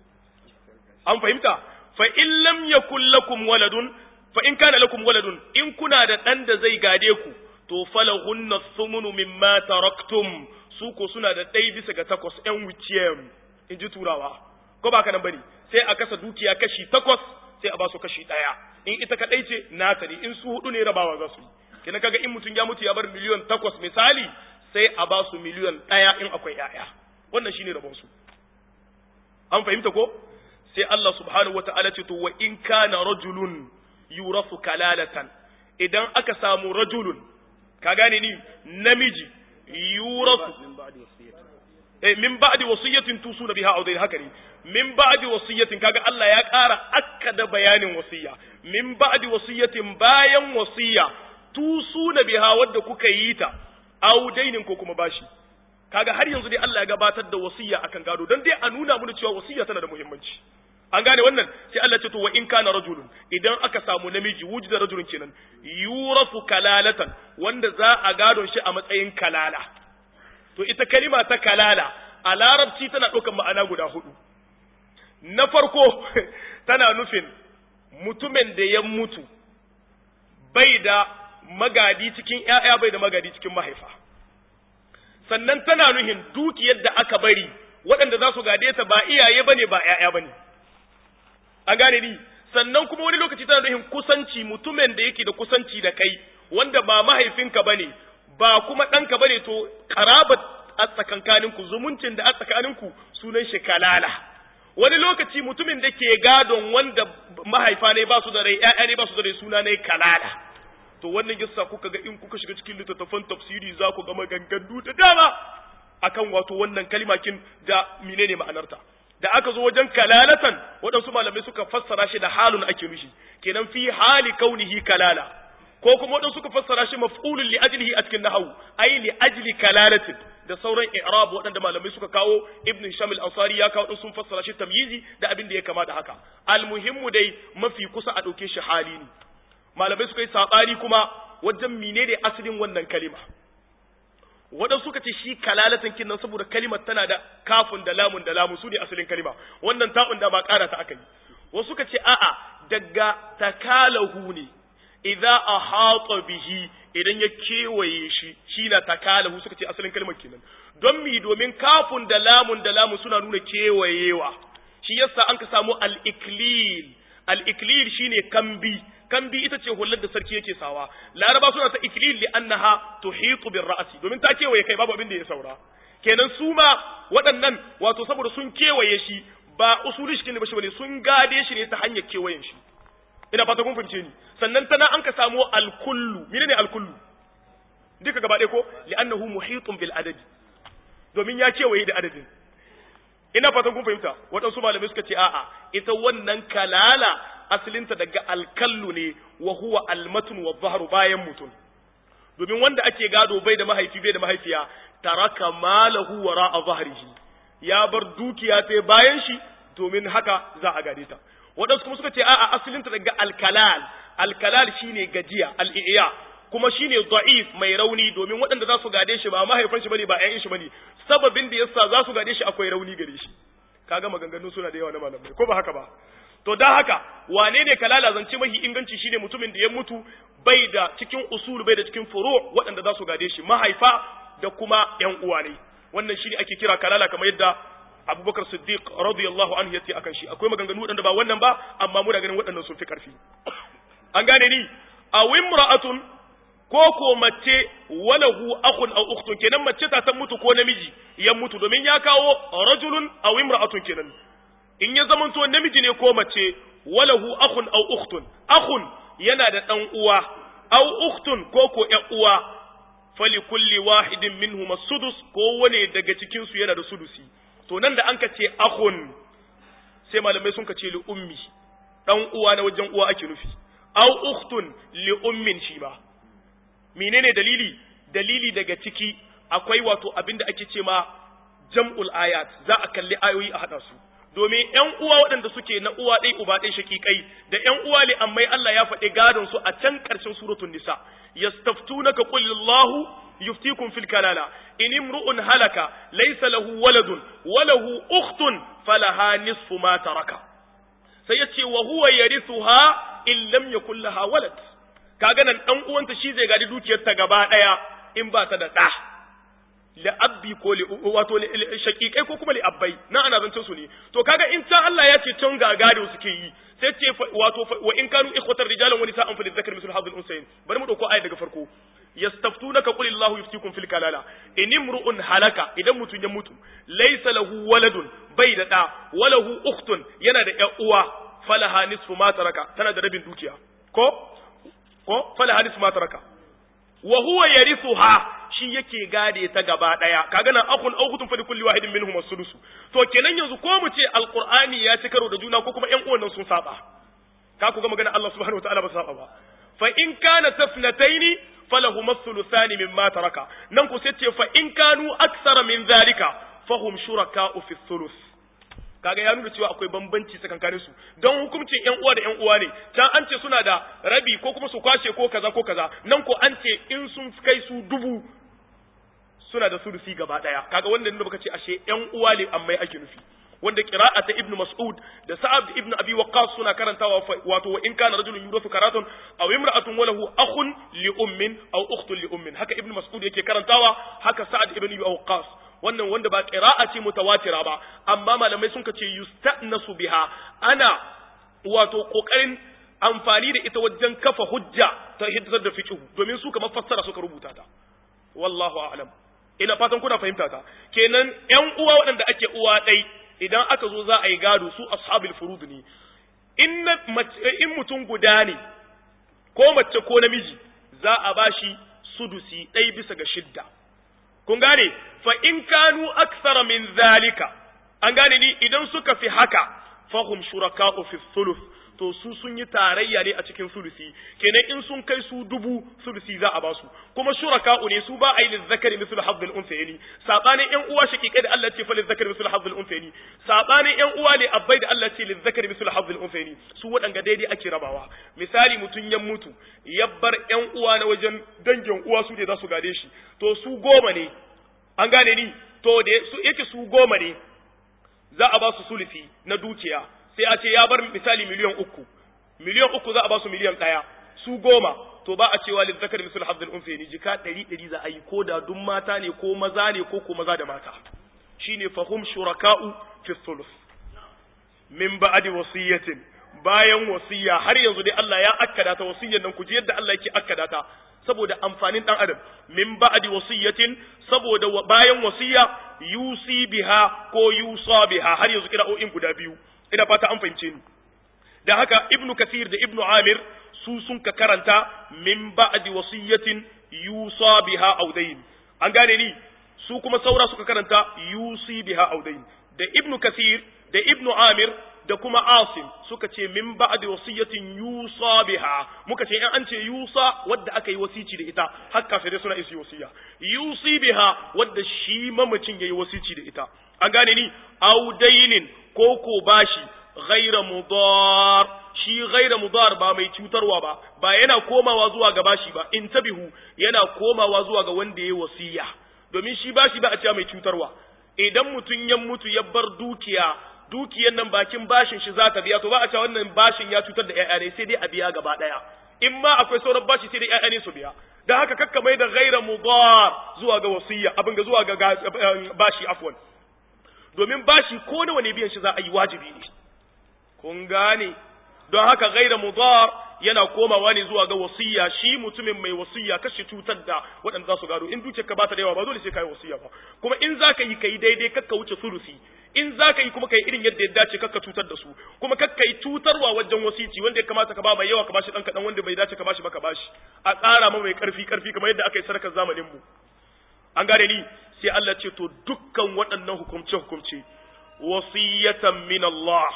an fahimta fa in lam yakul lakum waladun fa in kana lakum waladun in kuna da ɗan da zai gade ku to falahunna thumunu mimma taraktum su ko suna da ɗai bisa ga takwas ƴan wuciyem in ji turawa ko ba ka nan bane sai a kasa dukiya kashi takwas sai a ba su kashi ɗaya in ita kaɗai ce nata ne in su hudu ne rabawa za su yi kina kaga in mutum ya mutu ya bar miliyon takwas misali sai a ba su miliyon ɗaya in akwai ƴaƴa wannan shine rabon su an fahimta ko sai Allah subhanahu wata'ala ce to wa in kana rajulun yurafu kalalatan idan aka samu rajulun ka gane ni namiji yurafu eh min ba'di wasiyatin tusuna biha aw haka ne min ba'di wasiyatin kaga Allah ya ƙara akkada bayanin wasiya min ba'di wasiyatin bayan wasiya tusuna biha wadda kuka yi ta aw dainin ko kuma bashi kaga har yanzu dai Allah ya gabatar da wasiya akan gado dan dai a nuna mana cewa wasiya tana da muhimmanci an gane wannan sai Allah ce to wa in kana rajulun idan aka samu namiji wujida rajulun kenan yurafu kalalatan wanda za a gadon shi a matsayin kalala to ita kalima ta kalala a larabci tana ɗaukar ma'ana guda hudu na farko tana nufin mutumin da ya mutu bai da magadi cikin ‘ya'ya bai da magadi cikin mahaifa sannan tana nufin dukiyar da aka bari waɗanda za su gade ta ba iyaye ba ne ba ‘ya'ya ba ne an gane ni sannan kuma wani lokaci tana nufin kusanci mutumin da yake da kusanci da kai wanda ba mahaifinka ba ne ba kuma ɗanka ba ne to ƙarabat a tsakankaninku zumuncin da a tsakaninku sunan shi kalala wani lokaci mutumin da ke gadon wanda mahaifa ne ba su da rai ƴaƴa ne ba su da rai suna ne kalala to wannan yasa kuka ga in kuka shiga cikin littattafan tafsiri za ku ga maganganu da dama akan wato wannan kalimakin da menene ma'anarta da aka zo wajen kalalatan waɗansu malamai suka fassara shi da halun ake nushi kenan fi hali kaunihi kalala ko kuma waɗansu suka fassara shi maf'ulun li ajlihi a cikin nahwu ai li ajli kalalatin da sauran i'rab waɗanda malamai suka kawo ibn shamil ansari ya kawo sun fassara shi tamyizi da abin da ya kama da haka almuhimmu dai mafi kusa a ɗauke shi hali ne malamai suka yi saɓani kuma wajen menene asalin wannan kalima waɗansu suka ce shi kalalatan kinnan saboda kalimar tana da kafun da lamun da lamu su ne asalin kalima wannan ta'un da ma ƙara ta aka yi wasu suka ce a'a daga takalahu ne idza ahata bihi idan ya kewaye shi shi na takalahu suka ce asalin kalmar kenan don mi domin kafun da lamun da lamun suna nuna kewayewa shi yasa an ka samu al-iklil al-iklil shine kambi kambi ita ce hullar da sarki yake sawa laraba suna ta iklil li annaha tuhitu bir ra'si domin ta kewaye kai babu abin da ya saura kenan su ma waɗannan wato saboda sun kewaye shi ba usuli shi ne ba shi bane sun gade shi ne ta hanyar kewayen shi ina fata kun fahimce ni sannan tana an ka samu alkullu menene alkullu duka gaba ɗaya ko li'annahu muhitun bil adadi domin ya kewaye da adadin ina fatan kun fahimta waɗansu malamai suka ce a'a ita wannan kalala asalinta daga alkallu ne wa huwa almatun wa zahru bayan mutum domin wanda ake gado bai da mahaifi bai da mahaifiya taraka malahu wara a zahrihi ya bar dukiya ta bayan shi domin haka za a gade ta waɗansu kuma suka ce a'a asalin ta daga alkalal alkalal shine gajiya al-iya kuma shine da'if mai rauni domin waɗanda za su gade shi ba mahaifan shi bane ba ƴaƴan shi bane sababin da yasa za su gade shi akwai rauni gare shi kaga maganganu suna da yawa na malamai ko ba haka ba to dan haka wane ne kalala zance mahi inganci shine mutumin da ya mutu bai da cikin usul bai da cikin furu waɗanda za su gade shi mahaifa da kuma ƴan uwa ne wannan shine ake kira kalala kamar yadda Abubakar Siddiq radiyallahu anhu yace akan shi akwai maganganu waɗanda ba wannan ba amma muna ganin waɗannan sun fi karfi an gane ni a wimra'atun ko ko mace walahu akhun aw ukhtun kenan mace ta san mutu ko namiji ya mutu domin ya kawo rajulun aw imra'atun kenan in ya zamanto namiji ne ko mace walahu akhun aw ukhtun akhun yana da dan uwa aw ukhtun ko ko ƴan uwa fali kulli wahidin minhum as-sudus ko wane daga cikin su yana da sudusi to nan da an ka ce akhun sai malamai sun ka ce li ummi dan uwa na wajen uwa ake nufi aw ukhtun li ummin shi ba menene dalili dalili daga ciki akwai wato abin da ake ce ma jam'ul ayat za a kalli ayoyi a haɗa su domin ƴan uwa waɗanda suke na uwa ɗai uba ɗai shakikai da ƴan uwa li amma Allah ya faɗi gadon su a can ƙarshen suratul nisa yastaftunaka qul Allahu yuftikum fil kalala in imru'un halaka laysa lahu waladun wa lahu ukhtun falaha nisfu ma taraka sai yace wa huwa yarithuha in lam yakul laha walad kaga nan dan uwanta shi zai gadi dukiyar ta gaba daya in ba ta da da li abbi ko li wato shaqiqai ko kuma li abbai na ana zancen su ne to kaga in ta Allah ya ce can ga gado suke yi sai ce wato wa in kanu ikhwatar rijalan wa nisa'an fa lidhakari mislu hadhil unsayn bari mu dauko ayat daga farko yastaftunaka qul illahu yuftikum fil kalala in imru'un halaka idan mutun ya mutu laysa lahu waladun bai da da walahu ukhtun yana da ƴan uwa falaha nisfu ma taraka tana da rabin dukiya ko ko fala hadis ma taraka wa huwa yarithuha shi yake gade ta gaba daya kaga nan akun aukutun fa kulli wahidin minhum as-sudus to kenan yanzu ko mu ce alqur'ani ya ci karo da juna ko kuma ƴan uwan nan sun saba ka ku ga magana Allah subhanahu wataala ba saba ba fa in kana tafnataini falahu as-thuluthani mimma taraka nan ku sai ce fa in kanu aksara min zalika fahum shuraka'u fi thuluth kaga ya nuna cewa akwai bambanci tsakankanin su don hukuncin ƴan uwa da ƴan uwa ne can an ce suna da rabi ko kuma su kwashe ko kaza ko kaza nan ko an ce in sun kai su dubu suna da sudusi gaba daya kaga wanda nuna baka ce ashe ƴan uwa ne amma ake nufi wanda qira'ata ibn mas'ud da sa'ad ibn abi waqqas suna karantawa wato wa in kana rajulun yurathu karatun aw imra'atun walahu akhun li ummin aw ukhtun li ummin haka ibn mas'ud yake karantawa haka sa'ad ibn abi waqqas wannan wanda ba qira'a ce mutawatira ba amma malamai sun ce yusta'nasu biha ana wato kokarin amfani da ita wajen kafa hujja ta hiddar da fiqh domin su kamar fassara suka rubuta ta wallahu a'lam ina fatan kuna fahimta ta kenan ƴan uwa waɗanda ake uwa ɗai idan aka zo za a yi gado su ashabul furud ne in in mutum guda ne ko mace ko namiji za a bashi sudusi ɗai bisa ga shidda kun gane fa in kanu aksara min zalika an gane ni idan suka fi haka fahum shuraka'u fi thuluth to su sun yi tarayya ne a cikin sulusi kenan in sun kai su dubu sulusi za a basu kuma shuraka'u ne su ba a yi lizzakari mislu hazzul unsayni sabanin yan uwa shaqiqai da Allah ce fa lizzakari mislu hazzul unsayni sabanin yan uwa ne abbai da Allah ce lizzakari mislu hazzul unsayni su wadanga daidai ake rabawa misali mutun ya mutu yabbar yan uwa na wajen dangin uwa su ne za su gade shi to su goma ne an gane ni to da su yake su goma ne za a ba su sulusi na dukiya sai a ce ya bar misali miliyan uku miliyan uku za a ba su miliyan ɗaya su goma to ba a cewa lil zakar misal hazzul unsayni jika ɗari ɗari za a yi ko da duk mata ne ko maza ne ko ko maza da mata shine fahum shuraka'u fi thuluth min ba'di wasiyatin bayan wasiya har yanzu dai Allah ya akkada ta wasiyyar nan ku ji yadda Allah yake akkada ta saboda amfanin dan adam min ba'di wasiyatin saboda bayan wasiya yusi biha ko yusa biha har yanzu kira'o'in guda biyu ina fata an fahimce ni da haka ibnu kasir da ibnu amir su sun ka karanta min ba'di wasiyatin yusa biha audain an gane ni su kuma saura suka karanta yusi biha audain da ibnu kasir da ibnu amir da kuma asim suka ce min ba'di wasiyatin yusa biha muka ce in an ce yusa wadda aka yi wasici da ita har kafirai suna isi wasiya yusi biha wadda shi mamacin yayi wasici da ita an gane ni audainin ko ko bashi ghaira mudar shi ghaira mudar ba mai cutarwa ba ba yana komawa zuwa ga bashi ba in tabihu yana komawa zuwa ga wanda ya wasiya domin shi bashi ba a cewa mai cutarwa idan mutum ya mutu ya bar dukiya dukiyan nan bakin bashin shi za ta biya to ba a cewa wannan bashin ya cutar da ƴaƴa ne sai dai a biya gaba ɗaya in ma akwai sauran bashi sai dai ƴaƴa ne su biya dan haka kakka mai da ghaira mudar zuwa ga wasiya abin ga zuwa ga bashi afwan domin bashi ko nawa ne biyan shi za a yi wajibi ne kun gane don haka ghaira mudar yana komawa ne zuwa ga wasiya shi mutumin mai wasiya kashe cutar da waɗanda za su gado in dukiyar ka bata da yawa ba dole sai kai wasiya ba kuma in zaka yi kai daidai kakka wuce sulusi in zaka yi kuma kai irin yadda ya dace kakka cutar da su kuma kakka yi cutarwa wajen wasici wanda ya kamata ka ba mai yawa ka bashi dan kadan wanda bai dace ka bashi ba ka bashi a tsara ma mai karfi karfi kamar yadda aka yi sadakar zamanin mu an gane ni sai Allah ce to dukkan waɗannan hukumce hukumce wasiyatan min Allah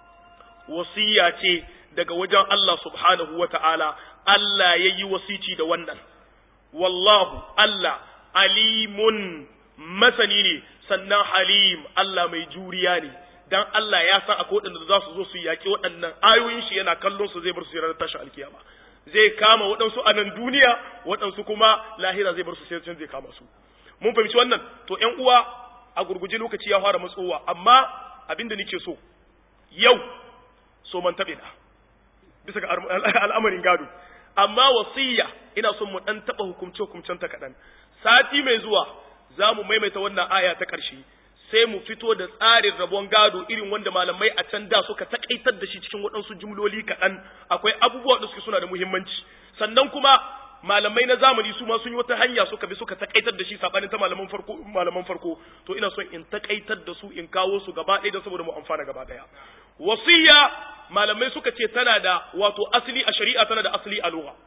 wasiya ce daga wajen Allah subhanahu wa ta'ala, Allah ya yi wasici da wannan, wallahu Allah alimun masani ne, sannan halim Allah mai juriya ne, don Allah ya san akwai waɗanda za su zo su yaƙi waɗannan ayoyin shi yana kallon su zai bar su ranar tashi alkiyama. Zai kama waɗansu a nan duniya, waɗansu kuma lahira zai bar su sai zai kama su. Mun fahimci wannan, to ‘yan uwa a gurguje lokaci ya fara matsowa, amma abin da nake so, yau so man taɓe na. bisa ga al'amarin gado amma wasiya ina son mu dan taba hukumce hukumcen ta kadan sati mai zuwa za mu maimaita wannan aya ta ƙarshe sai mu fito da tsarin rabon gado irin wanda malamai a can da suka takaitar da shi cikin waɗansu jumloli kaɗan akwai abubuwa da suke suna da muhimmanci sannan kuma malamai na zamani su ma sun yi wata hanya suka bi suka takaitar da shi sabanin ta malaman farko malaman farko to ina son in takaitar da su in kawo su gaba ɗaya don saboda mu amfana gaba ɗaya wasiya malamai suka ce tana da wato asali a shari'a tana da asali a lugha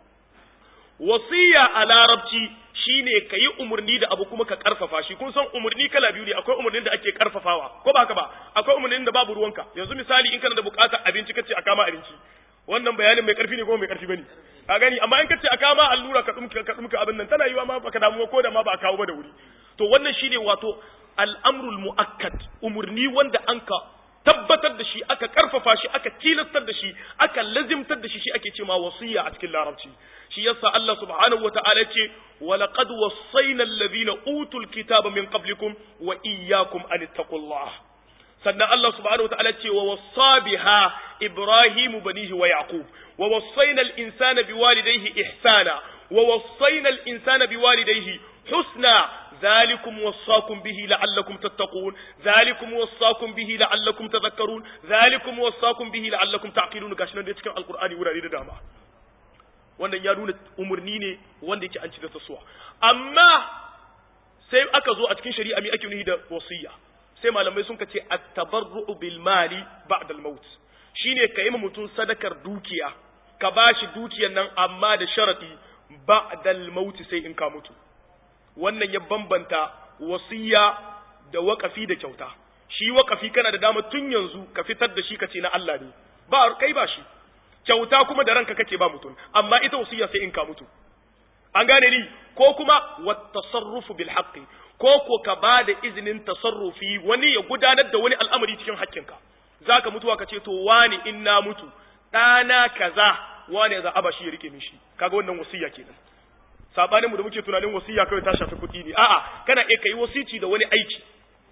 wasiya a larabci shine ka yi umarni da abu kuma ka karfafa shi kun san umarni kala biyu ne akwai umarnin da ake karfafawa ko ba haka ba akwai umarnin da babu ruwanka yanzu misali in kana da bukatar abinci kace a kama abinci wannan bayanin mai karfi ne ko mai karfi bane ka gani amma in kace a kama allura ka dumka ka dumka abin nan tana yiwa ma baka damu ko da ma ba a kawo ba da wuri to wannan shine wato al'amrul muakkad umarni wanda anka tabbatar da shi aka karfafa shi aka tilastar da shi aka lazimtar da shi shi ake cewa wasiya a cikin larabci shi yasa Allah subhanahu wataala ce wa laqad wassayna alladhina utul kitaba min qablikum wa iyyakum an taqullah sannan Allah subhanahu wataala ce wa wassa biha ibrahimu banihi wa yaqub wa wassayna al-insana biwalidayhi ihsana wa wassayna al-insana biwalidayhi husna ذلكم وصاكم به لعلكم تتقون ذلكم وصاكم به لعلكم تذكرون ذلكم وصاكم به لعلكم تعقلون gashi nan da cikin alqur'ani wurare da dama wannan ya nuna umurni ne wanda yake an ci da tasuwa amma sai aka zo a cikin shari'a mi ake nuhi da wasiya sai malamai sun kace at-tabarru'u bil mali ba'da al-maut shine ka yi ma mutum sadakar dukiya ka bashi dukiyar nan amma da sharadi ba'da al-maut sai in ka mutu wannan ya bambanta wasiya da waƙafi da kyauta shi waƙafi kana da dama tun yanzu ka fitar da shi kace na Allah ne ba kai ba shi kyauta kuma da ranka kake ba mutum amma ita wasiya sai in ka mutu an gane ni ko kuma wat tasarrufu bil haqqi ko ko ka ba da izinin tasarrufi wani ya gudanar da wani al'amari cikin haƙƙinka zaka mutuwa ka ce to wani in na mutu ɗana kaza wani za a ba shi ya rike mishi kaga wannan wasiya kenan sabanin mu da muke tunanin wasiya kawai ta shafi kuɗi ne a'a kana iya kai wasici da wani aiki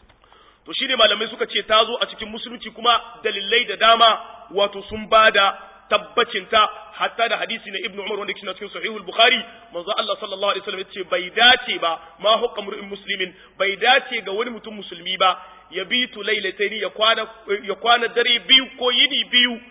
to shine malamai suka ce ta zo a cikin musulunci kuma dalilai da dama wato sun bada tabbacin ta hatta da hadisi na ibnu umar wanda yake cikin sahihul bukhari manzo Allah sallallahu alaihi wasallam yace bai dace ba ma hukka mur'in muslimin bai dace ga wani mutum musulmi ba ya bitu lailataini ya kwana ya kwana dare biyu ko yini biyu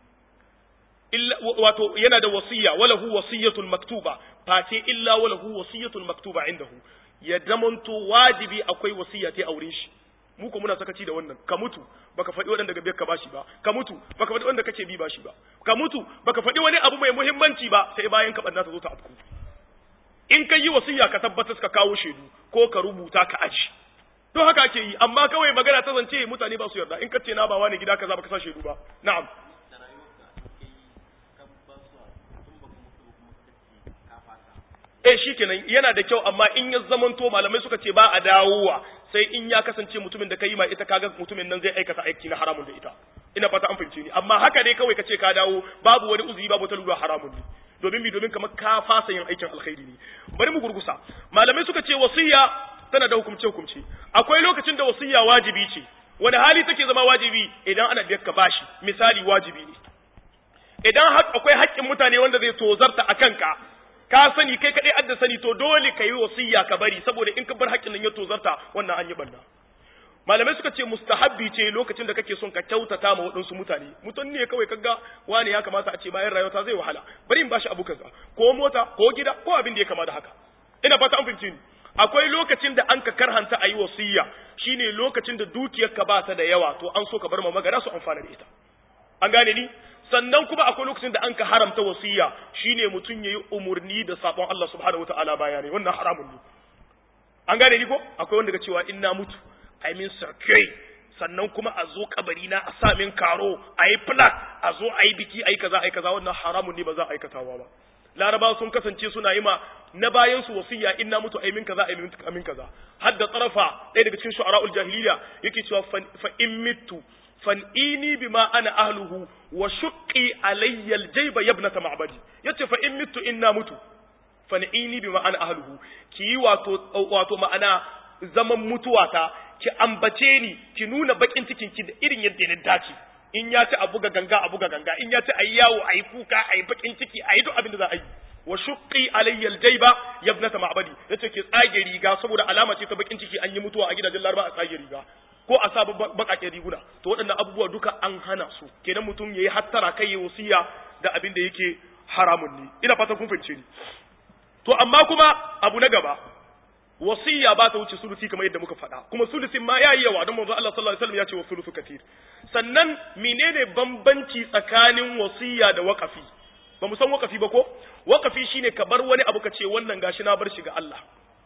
wato yana da wasiya wala hu wasiyatul maktuba face illa wala hu wasiyatul maktuba indahu ya damanto wajibi akwai wasiya ta auren shi mu ko muna sakaci da wannan ka mutu baka faɗi waɗanda gabe ka bashi ba ka mutu baka faɗi wanda kake bi bashi ba ka mutu baka faɗi wani abu mai muhimmanci ba sai bayan ka banna ta zo ta afku in ka yi wasiya ka tabbatar ka kawo shaidu ko ka rubuta ka aji to haka ake yi amma kawai magana ta zance mutane ba su yarda in ka ce na ba wani gida kaza baka sa shaidu ba na'am eh shikenan yana da kyau amma in ya zamanto malamai suka ce ba a dawowa sai in ya kasance mutumin da ka yi ma ita kaga mutumin nan zai aikata aiki na haramun da ita ina fata an fahimce ni amma haka ne kawai kace ka dawo babu wani uzuri babu ta lura haramun ne domin mi domin kamar ka fasa yin aikin alkhairi ne bari mu gurgusa malamai suka ce wasiya tana da hukumce hukumce akwai lokacin da wasiya wajibi ce wani hali take zama wajibi idan ana biyar ka bashi misali wajibi ne idan akwai haƙƙin mutane wanda zai tozarta a kanka ka sani kai kaɗai adda sani to dole ka yi wasiya ka bari saboda in ka bar haƙƙin nan ya tozarta wannan an yi banna malamai suka ce mustahabbi ce lokacin da kake son ka kyautata ma waɗansu mutane mutum ne kawai kaga wani ya kamata a ce bayan rayuwa zai wahala bari in bashi abu kaza ko mota ko gida ko abin da ya kama da haka ina fata an fahimci ni akwai lokacin da an ka karhanta a yi wasiya shine lokacin da dukiyarka ba ta da yawa to an so ka bar ma magana su amfana da ita an gane ni sannan kuma akwai lokacin da an ka haramta wasiya shine mutum yayi umurni da sabon Allah subhanahu wataala bayani wannan haramun ne an gane ni ko akwai wanda ga cewa in na mutu ai min circuit sannan kuma a zo kabari na a sa min karo a yi plaque a zo a yi biki a yi kaza a yi kaza wannan haramun ne ba za a aikatawa ba laraba sun kasance suna yi ma na bayan su wasiya in na mutu ai min kaza ai min kaza har da tsarafa ɗaya daga cikin shu'ara'ul jahiliya yake cewa fa in mitu fan'ini bima ana ahluhu wa shuqqi alayya aljayba yabnata ma'badi yace fa in mitu in na mutu fan'ini bima ana ahluhu ki wato wato ma'ana zaman mutuwata ki ambace ni ki nuna bakin cikin ki da irin yadda na dace in ya ci a buga ganga a buga ganga in ya ci ayi yawo ayi kuka ayi bakin ciki ayi duk abin da za a yi wa shuqqi alayya aljayba yabnata ma'badi yace ki tsage riga saboda alama ce ta bakin ciki an yi mutuwa a gidajen laraba a tsage riga ko a sa bakaken riguna to waɗannan abubuwa duka an hana su kenan mutum yayi hattara kai ya wasiya da abin da yake haramun ne ina fatan kun fahimce ni to amma kuma abu na gaba wasiya ba ta wuce sulusi kamar yadda muka faɗa kuma sulusin ma yayi yawa don manzo Allah sallallahu alaihi wasallam ya ce wa sulusu katir sannan menene bambanci tsakanin wasiya da waqafi ba mu san waqafi ba ko waqafi shine ka bar wani abu ka ce wannan gashi na bar shi ga Allah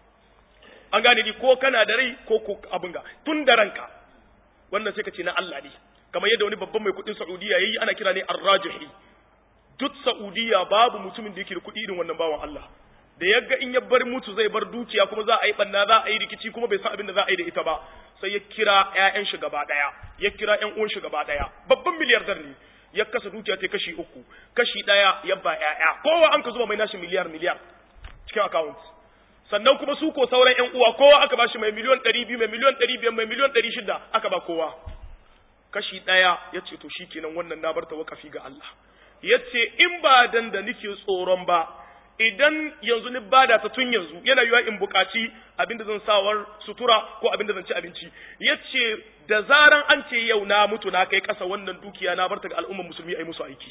an gane ni ko kana da rai ko ko abin ga tun da ranka wannan sai ka ce na Allah ne kamar yadda wani babban mai kuɗin Saudiya yayi ana kira ne Ar-Rajihi duk Saudiya babu mutumin da yake da kuɗi irin wannan bawan Allah da yagga in ya bar mutu zai bar dukiya kuma za a yi banna za a yi rikici kuma bai san abin da za a yi da ita ba sai ya kira ƴaƴan shi gaba daya ya kira ƴan uwan shi gaba daya babban miliyardar ne ya kasa dukiya ta kashi uku kashi daya ya ba ƴaƴa kowa an ka zuba mai nashi miliyar miliyar cikin account sannan kuma su ko sauran ƴan uwa kowa aka ba shi mai miliyon ɗari biyu mai miliyon ɗari biyar mai miliyon ɗari shida aka ba kowa kashi ɗaya ya ce to shikenan wannan na bar ta wakafi ga Allah ya ce in ba dan da nake tsoron ba idan yanzu ni bada ta tun yanzu yana yiwa in buƙaci abinda zan sawar sutura ko abinda zan ci abinci yace da zaran an ce yau na mutu na kai ƙasa wannan dukiya na barta ga al'ummar musulmi ai musu aiki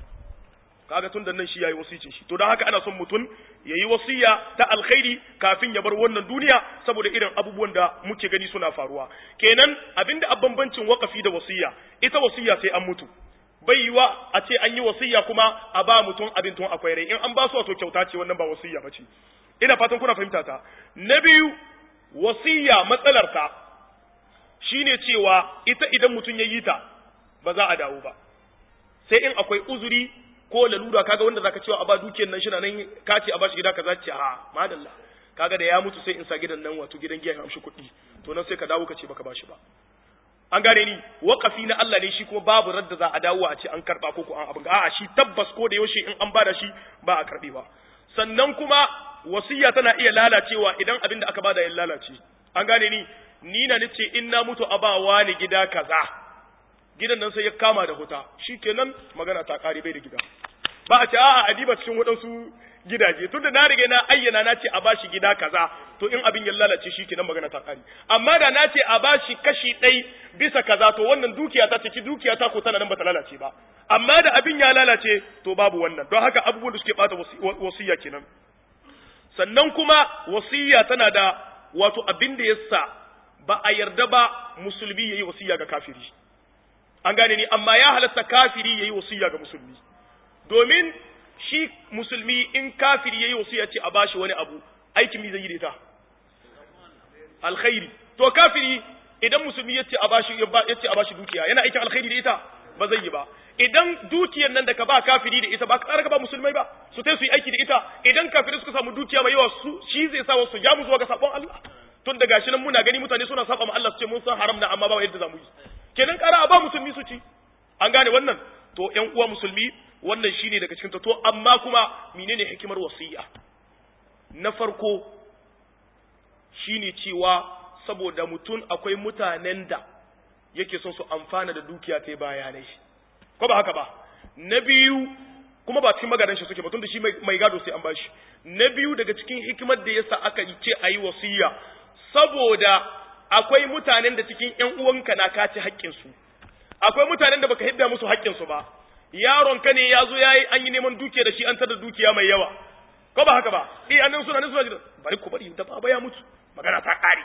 kaga tun da nan shi yayi wasicin shi to dan haka ana son mutum yayi wasiya ta alkhairi kafin ya bar wannan duniya saboda irin abubuwan da muke gani suna faruwa kenan abinda a bambancin wakafi da wasiya ita wasiya sai an mutu bai yiwa a ce an yi wasiya kuma a ba mutum abin tun akwai rai in an ba su wato kyauta ce wannan ba wasiya ba ce ina fatan kuna fahimta ta na biyu wasiya matsalar ta shine cewa ita idan mutum ya yi ta ba za a dawo ba sai in akwai uzuri ko lalura kaga wanda zaka cewa a ba dukiyar nan shina nan ka ce a ba shi gida kaza ce a madalla kaga da ya mutu sai in sa gidan nan wato gidan giya ya amshi kuɗi to nan sai ka dawo ka ce baka ba shi ba an gane ni waƙafi na Allah ne shi kuma babu radda za a dawo a ce an karba ko ko an abin a'a shi tabbas ko da yaushe in an bada shi ba a karbe ba sannan kuma wasiya tana iya lalacewa idan abin da aka bada ya lalace an gane ni ni na nace in na mutu a ba wani gida kaza gidan nan sai ya kama da huta shikenan magana ta kare bai da gida ba a ce a'a a diba cikin waɗansu gidaje tunda na riga na ayyana na ce a bashi gida kaza to in abin ya lalace shi kenan magana ta kare amma da na ce a bashi kashi ɗai bisa kaza to wannan dukiya ta ciki dukiya ta ko tana nan bata lalace ba amma da abin ya lalace to babu wannan don haka abubuwan da suke bata wasiya kenan sannan kuma wasiya tana da wato abin da yasa ba a yarda ba musulmi yayi wasiya ga kafiri an gane ni amma ya halatta kafiri yayi wasiya ga musulmi domin shi musulmi in kafiri yayi wasiya ce a bashi wani abu aikin mi zai yi da ita alkhairi to kafiri idan musulmi yace a bashi yace a bashi dukiya yana aikin alkhairi da ita ba zai yi ba idan dukiyar nan da ka ba kafiri da ita ba ka ka ba musulmai ba su tai su yi aiki da ita idan kafiri suka samu dukiya mai yawa su shi zai sa wasu ja mu zuwa ga sabon Allah tun da gashi nan muna gani mutane suna saba ma Allah su ce mun san haram na amma ba yadda zamu yi kenan kara a ba musulmi su ci an gane wannan to ƴan uwa musulmi wannan shine daga cikin to amma kuma menene hikimar wasiya na farko shine cewa saboda mutum akwai mutanen da yake son su amfana da dukiya ta bayanai ko ba haka ba na biyu kuma ba cikin magadan shi suke ba tun da shi mai gado sai an bashi na biyu daga cikin hikimar da yasa aka ce a yi wasiya saboda akwai mutanen da cikin ƴan uwanka na kaci haƙƙin su akwai mutanen da baka hidda musu haƙƙin su ba yaron ka ne ya zo yayi an yi neman dukiya da shi an tada dukiya mai yawa ko ba haka ba eh annan suna nan suna jira bari ku bari da baba ya mutu magana ta ƙare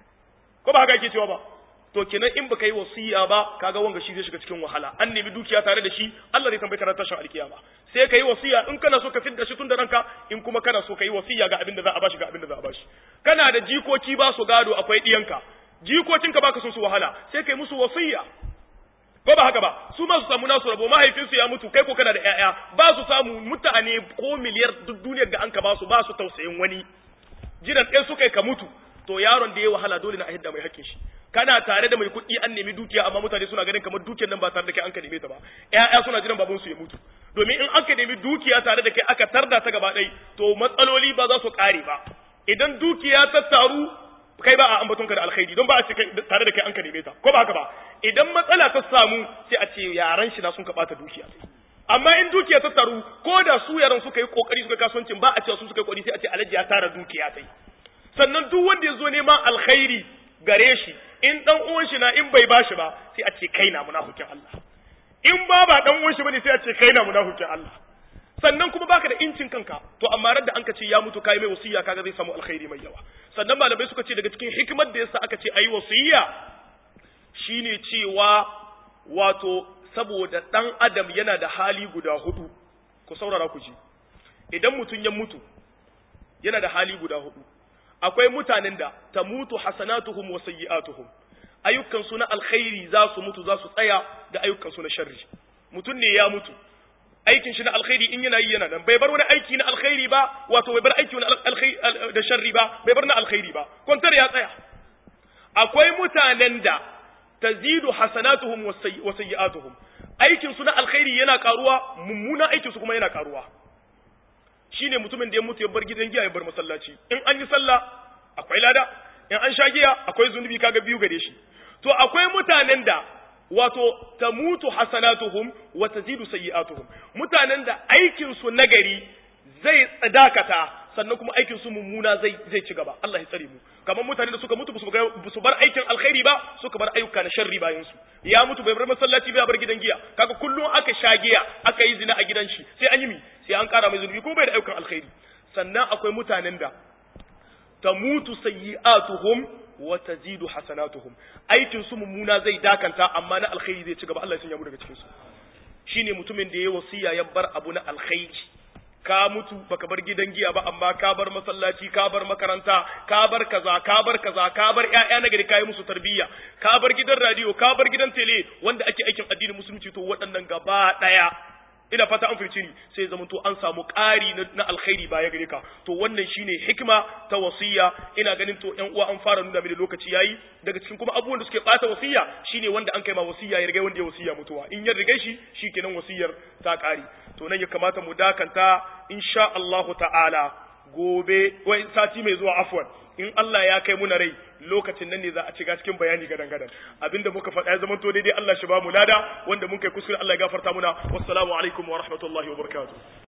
ko ba haka yake cewa ba to kenan in baka yi wasiya ba kaga wanga shi zai shiga cikin wahala an nemi dukiya tare da shi Allah zai tambaye ka tashin alkiyama sai ka yi wasiya in kana so ka fidda shi tun da ranka in kuma kana so ka yi wasiya ga abin da za a bashi ga abin da za a bashi kana da jikoki ba su gado akwai diyanka jikokinka baka son su wahala sai ka yi musu wasiya ko ba haka ba su ma su samu nasu rabo mahaifinsu ya mutu kai ko kana da ƴaƴa ba su samu mutane ko miliyar duk duniyar da an ka ba su ba su tausayin wani jiran ɗaya suka yi ka mutu to yaron da ya wahala dole na a hidda mai hakkin shi kana tare da mai kuɗi an nemi dukiya amma mutane suna ganin kamar dukiyar nan ba tare da kai an ka neme ta ba ƴaƴa suna jiran babansu ya mutu domin in an ka nemi dukiya tare da kai aka tarda ta gaba ɗai to matsaloli ba za su ƙare ba idan dukiya ta taru kai ba a ambaton ka da alkhairi don ba a ce tare da kai an ka neme ta ko ba haka ba idan matsala ta samu sai a ce yaran shi na sun ka bata dukiya amma in dukiya ta taru ko da su yaran suka yi kokari suka kasuwancin ba a ce su suka yi kokari sai a ce alhaji ya tara dukiya sai sannan duk wanda ya zo neman alkhairi gare shi in dan uwan shi na in bai bashi ba sai a ce kai na munafikin Allah in ba ba dan uwan shi bane sai a ce kai na munafikin Allah sannan kuma baka da incin kanka to amma ran da anka ce ya mutu kai mai wasiya kaga zai samu alkhairi mai yawa sannan malamai suka ce daga cikin hikimar da yasa aka ce ayi wasiya shine cewa wato saboda dan adam yana da hali guda hudu ku saurara ku ji idan mutum ya mutu yana da hali guda hudu akwai mutanen da ta mutu hasanatuhum wa sayyi'atuhum ayyukan su na alkhairi za su mutu za su tsaya da ayyukan su na sharri mutum ne ya mutu aikin shi na alkhairi in yana yi yana nan bai bar wani aiki na alkhairi ba wato bai bar aiki na alkhairi da sharri ba bai bar na alkhairi ba kwantar ya tsaya akwai mutanen da tazidu hasanatuhum wa sayyi'atuhum aikin su na alkhairi yana karuwa mummuna aikin su kuma yana karuwa shine mutumin da ya mutu ya bar gidan giya ya bar masallaci in an yi sallah akwai lada in an sha giya akwai zunubi kaga biyu gare shi to akwai mutanen da wato tamutu hasanatuhum wa tazidu sayyi'atuhum mutanen da aikin su nagari zai tsadakata sannan kuma aikin su mummuna zai zai ci gaba Allah ya tsare mu kamar mutanen da suka mutu su bar aikin alkhairi ba suka bar ayyuka na sharri bayan su ya mutu bai bar masallaci bai bar gidan giya kaga kullum aka sha giya aka yi zina a gidan shi sai an yi mi sai an kara mai zunubi kuma bai da ayyukan alkhairi sannan akwai mutanen da tamutu sayyi'atuhum wa tazidu hasanatuhum aikin su mummuna zai dakanta amma na alkhairi zai ci gaba Allah ya sanya mu daga cikin su shine mutumin da ya wasiya ya bar abu na alkhairi ka mutu baka bar gidan giya ba amma ka bar masallaci ka bar makaranta ka bar kaza ka bar kaza ka bar ƴaƴa na gari kai musu tarbiyya ka bar gidan radio ka bar gidan tele wanda ake aikin addinin musulunci to waɗannan gaba ɗaya ina fata an firci ni sai zama to an samu ƙari na alkhairi baya gare ka to wannan shine hikima ta wasiya ina ganin to ƴan uwa an fara nuna mini lokaci yayi daga cikin kuma abubuwan da suke ɓata wasiya shine wanda an kai ma wasiya ya riga wanda ya wasiya mutuwa in ya riga shi shikenan wasiyar ta ƙari to nan ya kamata mu dakanta insha Allah ta'ala gobe wai sati mai zuwa afwan in Allah ya kai muna rai lokacin nan ne za a ciga cikin bayani gadan gadan abinda muka faɗa ya zama to daidai Allah shi ba mu lada wanda mun kai kuskure Allah ya gafarta muna wassalamu alaikum wa rahmatullahi wa barakatuh